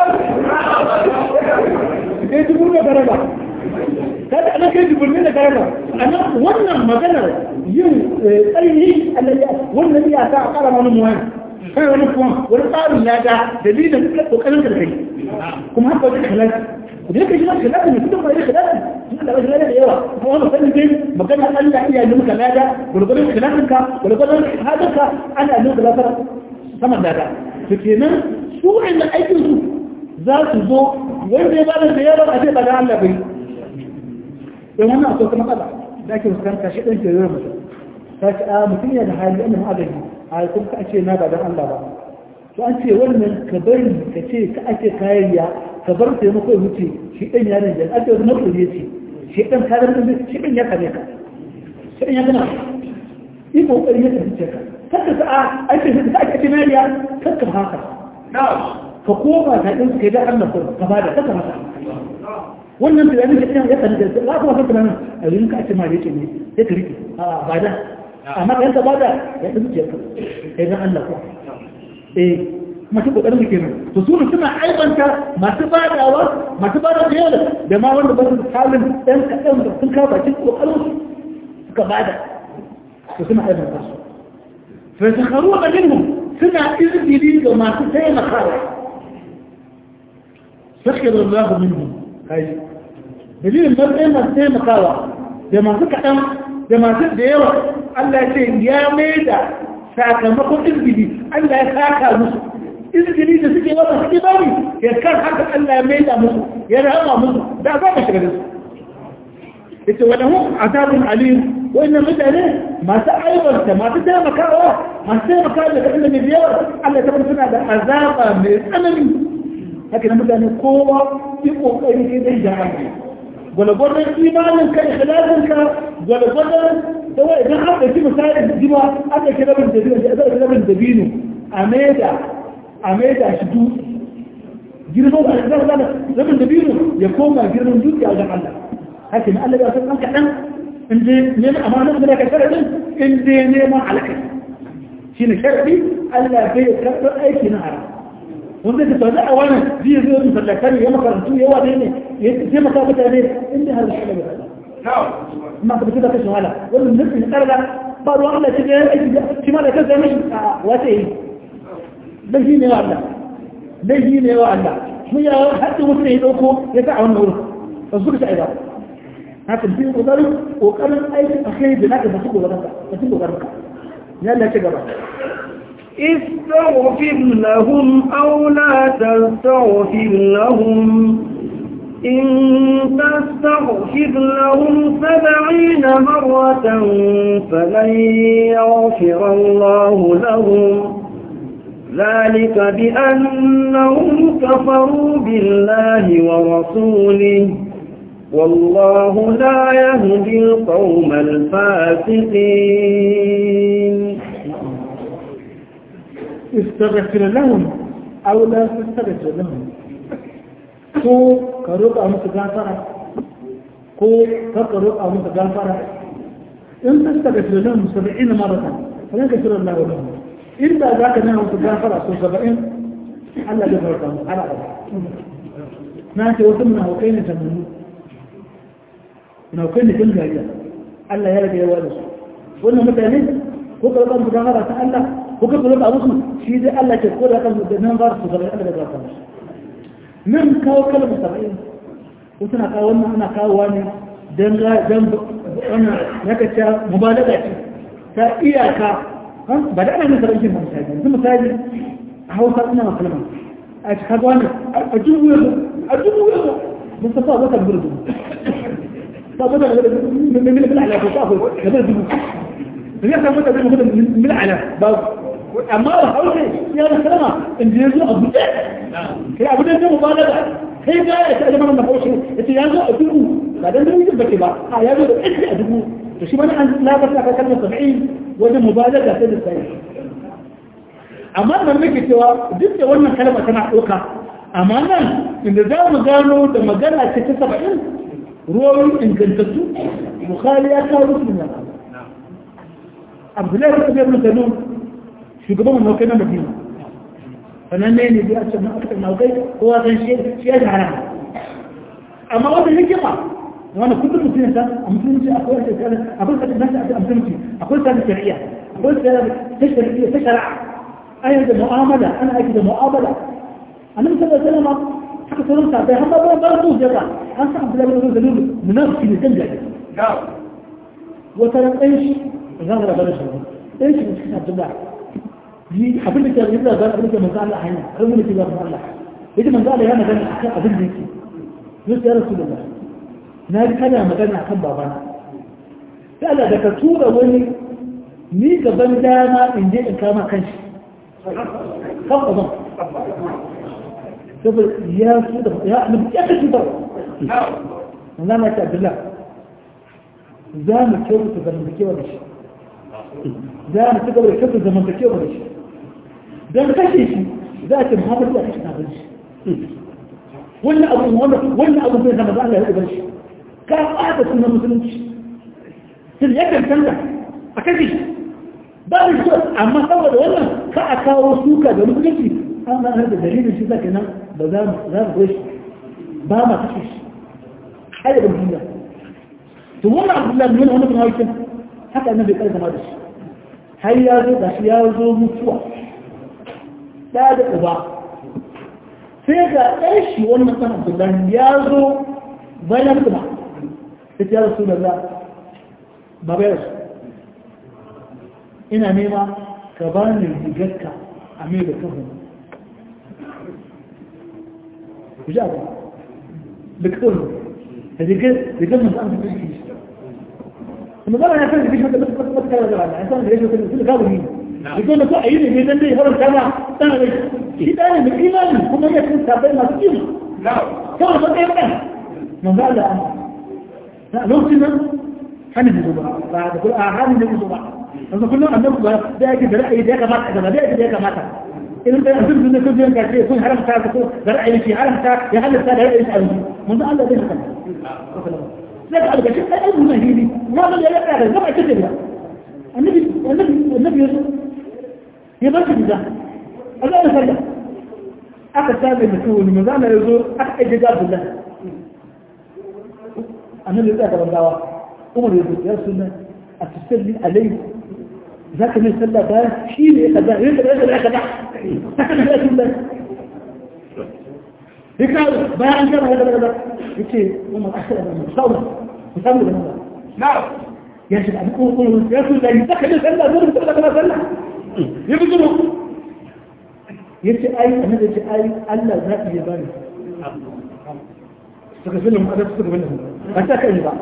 sai jibu da karama kada ana kai jibu ne da karama ana wannan maganar yin tsayi alayya wannan ya ta kara wani muwani kai wani kuma wani tsarin ya ga dalilin kokarin da kai kuma haka wajen halal da yake shi na khilafi ne kuma mai khilafi shi da rashin da yawa kuma wannan sanin dai magana Allah iya yi muka lada gurgurun khilafin ka gurgurun hadin ka ana yi muka lafara sama da ka to kenan su inda aikin su za su zo wanda ya bada da yawa a ce ba da Allah bai dan wannan akwai kuma matsala da ake fuskanta shi ɗan ke yi mutum ta ce a mutum yana da hali annan agaji a kuma ka ce na ba don Allah ba to an ce wannan ka bari ka ce ka ake kayayya ka bar taimako ya wuce shi ɗan ya rinjan ake wani matsuri ya ce shi ɗan ka rinjan shi ɗan ya kame ka shi ɗan ya kama yi kokari ya tafi ka kakka sa a ake shi ka ake kayayya kakka haka ka koma ka ɗin ka yi da Allah ka ba da kakka haka wannan tunanin da ɗan ya kanu da za ku wasu tunanin a yi ka ake ma da yake ne ya ka rike a ba da amma ka yanka ba da ya ɗan zuciya ka kai dan Allah ko eh masu kokarin da kenan to su ne suna aibanta masu badawa masu bada da yawa da ma wanda ba su halin ɗan kaɗan da sun kawo bakin kokarin su suka bada to suna aibanta su fa sakharu da minhum suna izini ga masu taimakawa sakhira Allah minhum kai dalilin matsayin masu taimakawa da masu kaɗan da masu da yawa Allah ya ce ya mai da sakamakon izgili Allah ya saka musu izgili da suke wata suke bari ya kan haka Allah ya mai da musu ya rama musu da za ka shiga da su ita wani hun azabun alim wannan mutane masu aibarta masu taimakawa masu taimakawa da kaɗan da mai biyar Allah ta suna da azaba mai tsanani haka na mutane kowa yi ƙoƙari ke zai jama'a gwalgwadon imanin ka ikhlasin ka gwalgwadon da wa idan an ɗauki misalin jima an ɗauki rabin dabino da ɗauki rabin dabino a maida a maida shi du girman da zan zana rabin dabino ya koma girman dukiya wajen Allah haka ne Allah ya san an kaɗan in je neman amanar da ka sharaɗin in je neman alaƙa shi ne sharaɗi Allah bai karɓar aiki na haram wanda ta tsaye a wani zai zo yin sallakari ya makarantu yawa ne ne ya taimaka mutane inda har shi ne ma ka fita kashin wala wannan nufin karda ba ruwan Allah shi da aiki shi ma da kan zama shi a wata yi dan shi ne wa Allah dan shi ne wa Allah mu ya hadin mutum ya dauko ya sa a wannan wurin ba su ka ba haka bi kokarin kokarin aiki a kai da naka ba su kokarin ka ba su kokarin ka ya Allah ya ci gaba استغفر لهم أو لا تستغفر لهم إن تستغفر لهم سبعين مرة فلن يغفر الله لهم ذلك بأنهم كفروا بالله ورسوله والله لا يهدي القوم الفاسقين استغفر لهم أو لا تستغفر لهم ko ka roƙa musu gafara ko ka ka roƙa musu gafara in ta daga filin saba'in marata kan ka shirin Allah wa inda za ka nuna musu gafara so saba'in Allah ya farka mu ala ba na ce wasu muna hukai ne tamannu muna hukai ne kan gariya Allah ya rage yawa da su wannan mutane ko ka roƙa musu gafara ta Allah ko ka roƙa musu shi dai Allah ke ko da kan da nan ba su saba'in Allah ya farka musu nan kawo kalmar saba'in ko suna kawo wannan ana kawowa ne don wannan ya kacce mubalaga ce ta iyaka ba da ana nasa rashin misali yanzu misali a hausa ina ma kalmar a ci kaga wannan a dubu yanzu a dubu yanzu mun sa sa wata dubu dubu sa wata dubu mil mil ala ko sa ko da dubu ya sa wata dubu mil ala ba amma ba hausa ya da kalma in je zo a buɗe kai abu da zai ba da kai ga ya ta zama na hausa ya ce ya zo a dubu ba dan dubu yin bace ba a ya zo da ɗaya a dubu to shi mana an labar da kalmar saba'in wajen mubalaga ta da sai amma nan nake cewa duk da wannan kalma tana ɗauka amma nan inda za mu gano da magana ce ta saba'in ruwan ingantattu bukhari ya kawo musu da abdullahi ta biyar mutane shugaban mawaukai na madina sannan ne ne biyar can aka mawaukai kowa san shi ya da hana amma wata hikima wani kudin mutum ya a musulunci akwai wata tsara akwai wata nasa a musulunci akwai tsara shari'a akwai tsara ta shari'a ta shari'a ayyar da mu'amala ana aiki da mu'amala annabi sallallahu alaihi wasallam haka sauran sabai har ba ba su jaka an sa Abdullahi bin Zalul munafiki ne kan jaje wata ran ɗan shi za mu rabar shi ɗan shi ne cikin Abdullahi yi abin da ke yi da zan abin da manzo Allah hanya har mun ke zama Allah yaji manzo Allah ya magana akan abin da yake yau ya Rasulullah na ji kana magana akan babana sai Allah da ka tura wani ni gaban dama in je in kama kanshi kan ƙazan saboda ya su da ya annabi ya kashi ba na ma ta Abdullah za mu kyautu zamantakewa da shi za mu ci gaba da kyautu zamantakewa da shi don kashe shi za a ce Muhammadu ya kashe kafin shi wannan abu wannan abu zai zama za a yi shi ka ɓata sunan musulunci sun ya cancanta a kashe shi ba da shi amma saboda wannan ka a kawo suka da musulunci an ma har da dalilin shi zaka nan ba za mu za mu shi ba ma kashe shi ai da duniya to wannan abdullahi ne wannan kuma yake haka annabi kai zama da shi har ya zo da shi ya zo mutuwa da da uba sai ga ɗan shi wannan ɗan abdullahi ya zo bayan kuma sai ya rasu da za ba bai rasu ina nema ka ba ni rigarka a mai da kafin ku ji abu da kafin da rigar rigar masu an fi shi kuma zama ya kan rigar da masu masu kara da rana ya san rigar da su da gabu ne rigar da ko a yi ne ne dan dai harin kama ɗan rai shi ɗaya ne mai imani kuma ya kan sabai masu kima kawai sun ɗaya ɗan manzo Allah an lokacin nan hannun da zuba ba da kuma a hannun da zuba yanzu kullum annabi ba da yake da ra'ayi da ya kamata da da yake da ya kamata idan da yanzu ne kun yanka ce kun haramta ko da ra'ayi shi haramta ya halatta da ra'ayi shi mun san Allah zai haka sai ka alga shi ai mun hili ma da ya raka da zama ita ce da annabi annabi annabi yaso ya ba shi da Allah ya salla aka sabe mutum mun zama yazo aka aje ga Abdullah annabi ya tsaya gawa umar ya ya sunna a tusalli alai ذاك من سلا ده شيء كذا هيك كذا كذا سكن هذا كله هيك بيان كذا هذا كذا يجي وما أحسن من صوم صوم ده نعم يا شيخ أبو قول يا شيخ لا يسكن سلا دور سلا كذا سلا يبدو يجي أي أنا يجي أي الله ذات يبان استغفر لهم أنا استغفر لهم أتاك بقى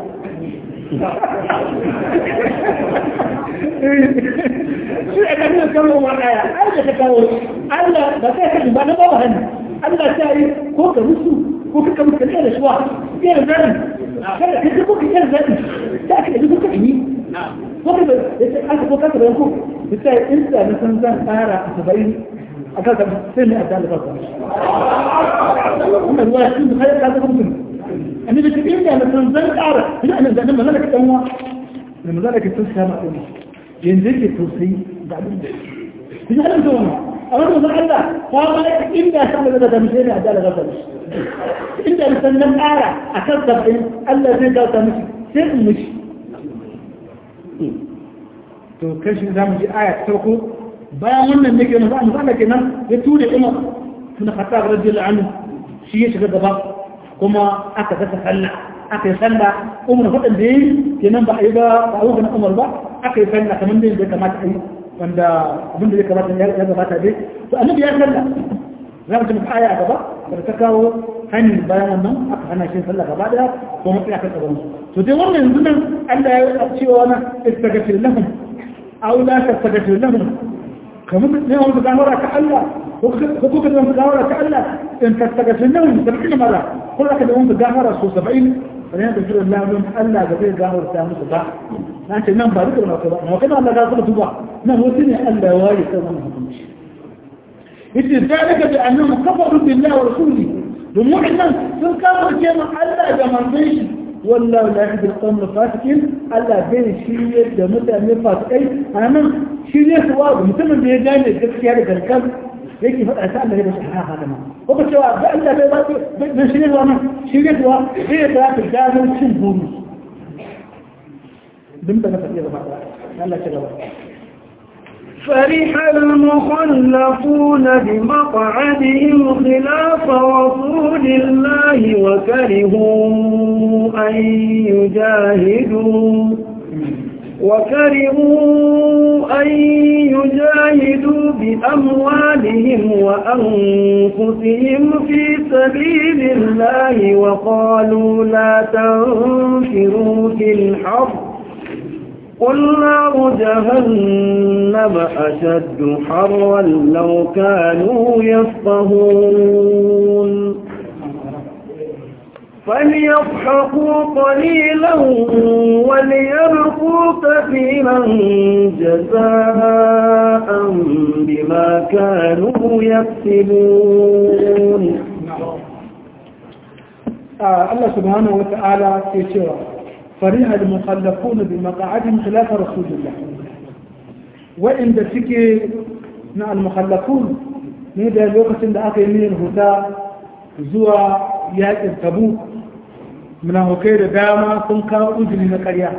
shi a ɗan kawo wa ɗaya an da ta kawo Allah ba kai ka ba na bawa hannu Allah ta yi ko ka musu ko ka kamar kalli da shuwa ke da zaɓi kada ka ji ko ka kyan zaɓi ta aka ɗaji ko ka yi ko ka ya ce aka ko kasa bayan ko ya ce in da na san zan tsara a saba'in a kan sai ne a ta alfa ba wannan ruwa shi da kai ka zama mutum annabi ce in da na san zan tsara ina nan zanen mazalaka ɗan wa da mazalaka sun sama ɗan yanzu yake tausayi da abin da ku ji halin zuwa a wani mazan Allah ta mana inda sa da da mishe ne a jala gasa mishi inda da sannan ƙara a kan sabbin Allah zai gasa mishi sai in mishi to kan shi za mu ji aya ta farko bayan wannan ne ke masu Allah kenan ya ture Umar tun Khattab radiyallahu anhu shi ya shiga gaba kuma aka gasa sallah aka yi sallah umar faɗin da ya yi kenan ba a yi ba ba a yi umar ba aka yi sallah kamar da ya kamata a yi wanda abin da ya kamata ya gabata dai to annabi ya sallah za mu ci muka aya a gaba da ta kawo hanyar bayan wannan aka hana shi sallah gaba daya ko mutum aka tsaron to dai wannan yanzu nan Allah ya cewa na istagfir lahum aw la tastagfir lahum kamar ne wanda gawara ka Allah ko kuka da wanda gawara ka Allah in tastagfir lahum 70 mara ko aka da wanda gawara so 70 wani da shirin lamun Allah ga zai gawar ta musu ba na ce nan ba duka ba ba kana Allah ga kuma tuba nan wasu ne Allah ya waye kan wannan hukunci yace zalika bi annahum kafaru billahi wa rasulihi domin wannan sun kafirce mu Allah da manzon shi wallahu la yahdi al-qawm al-fasiqin Allah bai shirye da mutane fasikai anan shirye su wa mutumin da ya gane gaskiya da garkan yake faɗa ta Allah da shi haka da ma ko ba cewa da Allah bai ba bai shirye wa nan shirye wa bai da ta gano cin buru dun da na faɗi gaba Allah ta gaba فرح المخلفون بمقعدهم خلاف رسول الله وكرهوا أن يجاهدوا وكرهوا أن يجاهدوا بأموالهم وأنفسهم في سبيل الله وقالوا لا تنفروا في الحرب قل نار جهنم أشد حرا لو كانوا يفقهون فليضحكوا قليلا وليبقوا كثيرا جزاء بما كانوا يكسبون الله سبحانه وتعالى في شرع فرح المخلفون بمقاعدهم خلاف رسول الله وإن تسكي مع المخلفون نيدا الوقت عند أخي من الهدى زوى yakin tabu munafukai da dama sun kawo uzuri na karya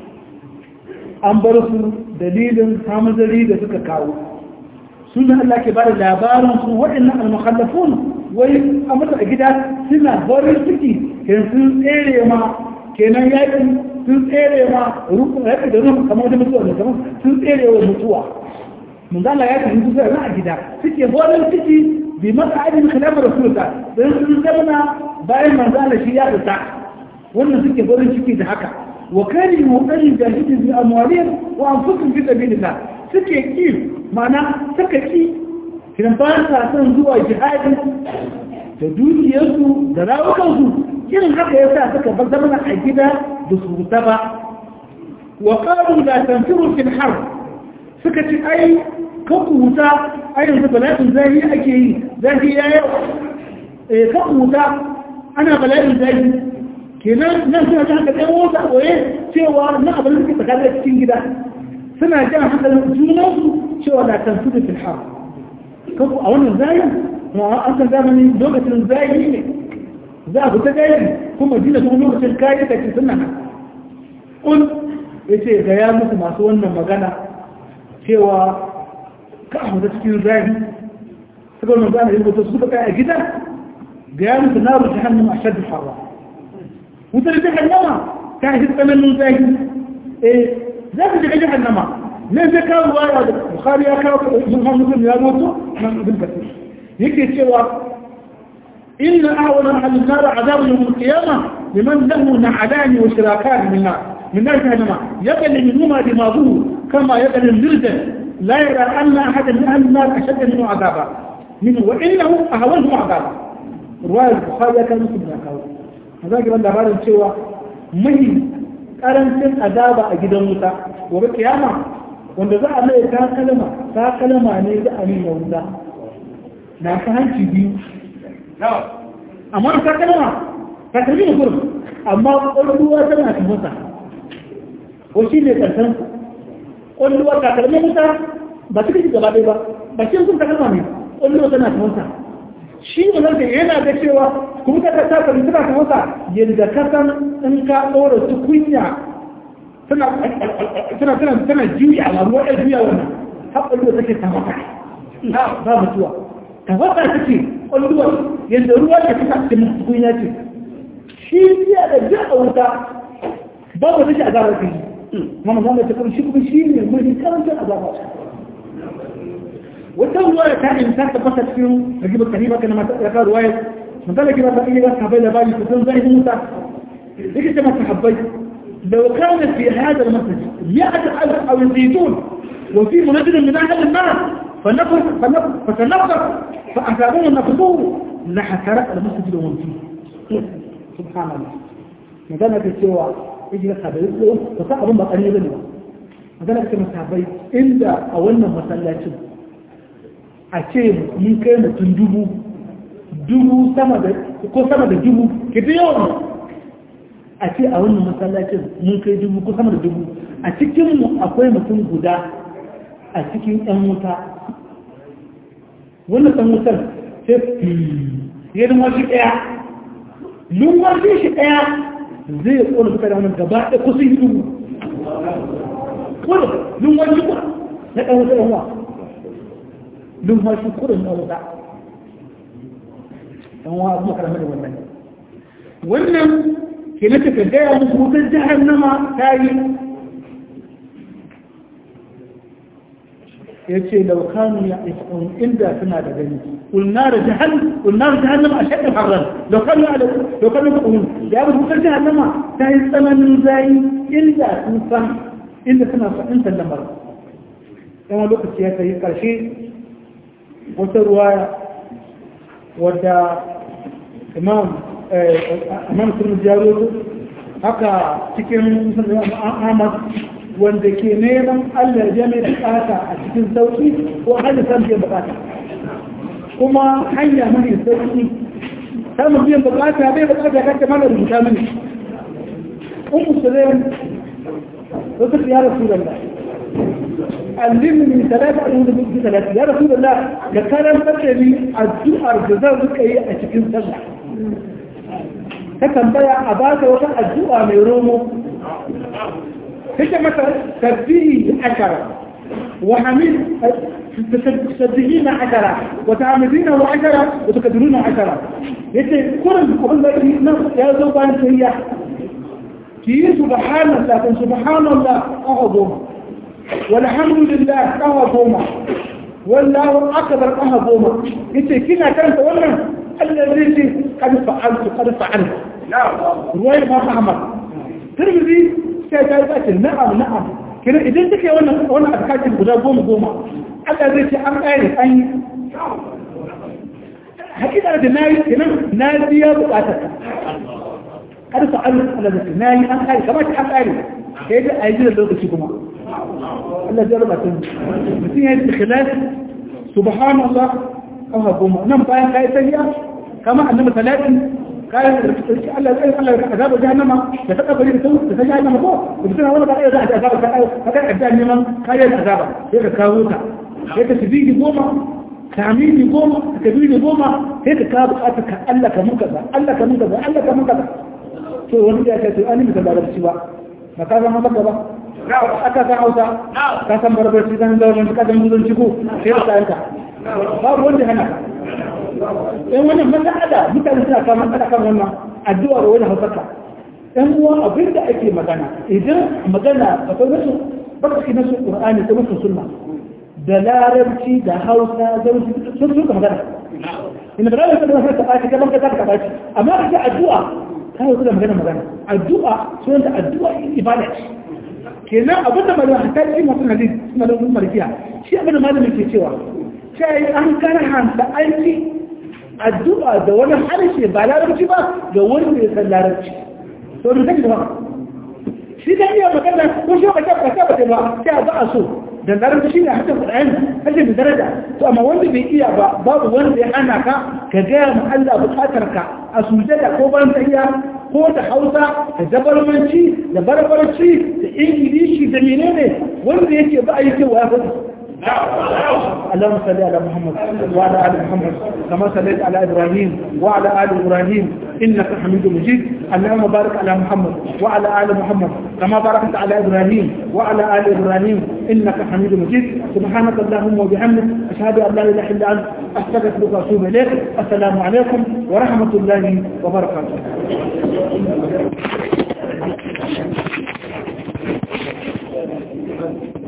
an bar su dalilin samazari da suka kawo suna Allah ke ba da labarin su waɗannan almukhallafun wai a mata a gida suna farin ciki kenan sun tsere ma kenan yakin sun tsere ma yaƙi da ruhu kamar da mutuwa ne kamar sun tsere wa mutuwa mun zala ya kan yi a gida suke farin ciki bi masa'adin khilafar rasulullah don sun zamana bayan manzala shi ya fita wannan suke farin ciki da haka wa kari mutsari da shi bi amwalin wa anfusun fi sabilillah suke ki mana suka ki kiran ba sa son zuwa jihadi da dukiyarsu da rawukansu irin haka ya sa suka bar zamana a gida da su ta ba wa qalu la tanfiru fil harb suka ci ai kan wuta a yanzu bala'in zahi ake yi zahi ya yau kan wuta ana bala'in zahi kenan nan suna ta haka ɗan wata ɓoye cewa na abin da suke tsakanin cikin gida suna jan hankalin junansu cewa na kan suka fi har kanku a wannan zahin ma an san zamani lokacin zahi ne za a fita gaji kuma jina kuma lokacin kayan kake suna nan kun ya ce ga ya musu masu wannan magana cewa ka a wata cikin zahi suka wani zana yin wata suka kai a gida ga ya musu na rufe hannun a shaddu fara wutar jihannama ta yi tsananin zahi eh za su shiga jihannama ne zai kawo ruwaya da bukari ya kawo yin hannun mutum ya mutu nan ibn kasir yake cewa inna ahwana ahlin nar azabu yawm al-qiyamah liman lahu na'alani wa shirakan min nar من نار جهنم يقل منهما دماغه كما يقل المرجل لا يرى أن أحدا من أهل النار أشد منه عذابا منه وإنه أهونه عذابا رواية البخاري كان مسلم ذاك هذا قال الله cewa mai karancin azaba a gidan wuta gobe kiyama wanda za a mai ta kalma ta kalma ne za a nuna wuta na ta hanci biyu amma ta kalma ta kalmi da gurin amma ƙwarruwa tana ta masa ko shi ne ƙarshen ƙwalluwar takalmin wuta ba su kashi gaba ɗaya ba ba shi sun takalma ne ƙwalluwar tana ta wata shi ne zai yana da cewa kuma ta ta takalmi tana ta wata yadda ka san in ka ɗora tukunya tana tana tana tana juya a ruwa ɗaya juya wannan har ƙwalluwar take ta wata ba mutuwa ta wata take ƙwalluwar yadda ruwa ke fita cikin tukunya ce shi biya da jaɗa wuta babu rashin azabar kai ما مظلة تكون شيء بشيء من كلام جاء أضافات والدول رواية ثانية مثال تقصد فيهم نجيب القريبة كما ذكر رواية من ذلك إذا بقي بس حبيل بالي تكون زي موسى ليش ما تحبيت لو كانت في هذا المسجد مئة ألف أو يزيدون وفي منزل من أهل النار فنفر فنفر فتنفر فأثابون نفضوه لحسرق المسجد ومن فيه سبحان الله مثلا في السوى يجي لك هذا يقول فصعب ما قريبا magana ta masabai inda a wannan masallacin a ce mun kai mutum dubu dubu sama da ko sama da dubu ke fi yawan a ce a wannan masallacin mun kai dubu ko sama da dubu a cikinmu akwai mutum guda a cikin yan wuta wannan ɗan wutar sai ya zama shi ɗaya lumar shi ɗaya zai ƙona suka da wannan gaba ɗaya kusa yi dubu kuma lumar shi kuma na ɗan wutar yanwa lumfashi kurin na wuta dan wa abu karama da wannan wannan ke na tafi gaya musu wutar jahannama ta yi ya ce laukanu ya ifon inda suna da gani ulnar jahannama a shaɗin harar laukanu ya laukanu ya ƙun ya bi wutar jahannama ta yi tsananin zayi inda sun san inda suna sa'in sallamar yana lokaci ya kai ƙarshe wata ruwaya wadda imam imam sun jaro haka cikin ahmad wanda ke neman allah ya mai bukata a cikin sauki ko hali san biyan bukata kuma hanya mai sauki samun biyan bukata bai bukata ya kanta mana rubuta mini un musulun wasu ya rasu da علمني ثلاثة أقول لك ثلاثة يا رسول الله لكلام فكري الدعاء الجزاء لك أي أشكين سبع فكان بيع أباك وكان الدعاء ميرومو هيك مثلا تبديه عشرة وحميد تسبحين عشرة وتعمدين عشرة وتكدرون عشرة يتي كل قبل ما يا زوبان سيئة كي سبحان الله سبحان الله أعظم والحمد لله قهوة بوما والله أكبر قهوة بوما يتي كنا كانت ولا الذي قد فعلت قد فعلت رواية ما فهمت ترمذي سيدات نعم نعم كنا إذا تكي وانا وانا أتكاك الغدا بوما بوما الذي أم أين أين حكيت أنا دناي كنا نادية بقاتك قد فعلت الذي ناي أم أين كما تحب أين كيف أيدي اللغة كما Allah zai raba tun mutum ya yi ikhlas subhanallah kafa goma nan bayan kai sayya kama annabi salatin kayan da Allah zai Allah ya azaba jahannama da ta kabari da ta ta jahannama ko mutum wani ba za a azaba ka ka ka da neman kayan azaba sai ka kawo ta sai ka tibidi goma tamini goma ka kabiri goma sai ka kawo bukatar ka Allah ka mun kaza Allah ka mun kaza Allah ka mun kaza to wani ya ce to an yi da larabci ba ba ka zama maka ba aka san hausa ka san barbarci kan zaurin ka san muzun ciko sai da kayanka babu wanda hana yan wannan matsala mutane suna kama matsala kan wannan addu'a da wani hausarka yan uwa abin da ake magana idan magana akwai nasu barci nasu qur'ani ko nasu sunna da larabci da hausa zaurin sun suka magana ina da larabci da wasu ta ɓaci gaban ka za ka ɓaci amma ka ce addu'a ta yi da magana magana addu'a sunan da addu'a ibada ce kenan abin da malama ta yi masu hadis suna da mun marfiya shi abin da malami ke cewa sai an karhanta aiki addu'a da wani harshe ba larabci ba ga wani da ya san larabci to da kake ba shi da iya magana ko shi ba ta ba ta ba sai ba a so da larabci ne hakan Qur'ani hakan da daraja to amma wanda bai iya ba babu wanda ya hana ka ka ga mu Allah bukatar ka a sujada ko ban tayya ko da hausa da zabarmanci da barbarci da ingilishi da menene wanda yake ba a yi cewa ya faɗi اللهم صل على محمد وعلى ال محمد كما صليت على ابراهيم وعلى ال ابراهيم انك حميد مجيد اللهم بارك على محمد وعلى ال محمد كما باركت على ابراهيم وعلى ال ابراهيم انك حميد مجيد سبحانك اللهم وبحمدك اشهد ان لا اله الا انت استغفرك واتوب اليك السلام عليكم ورحمه الله وبركاته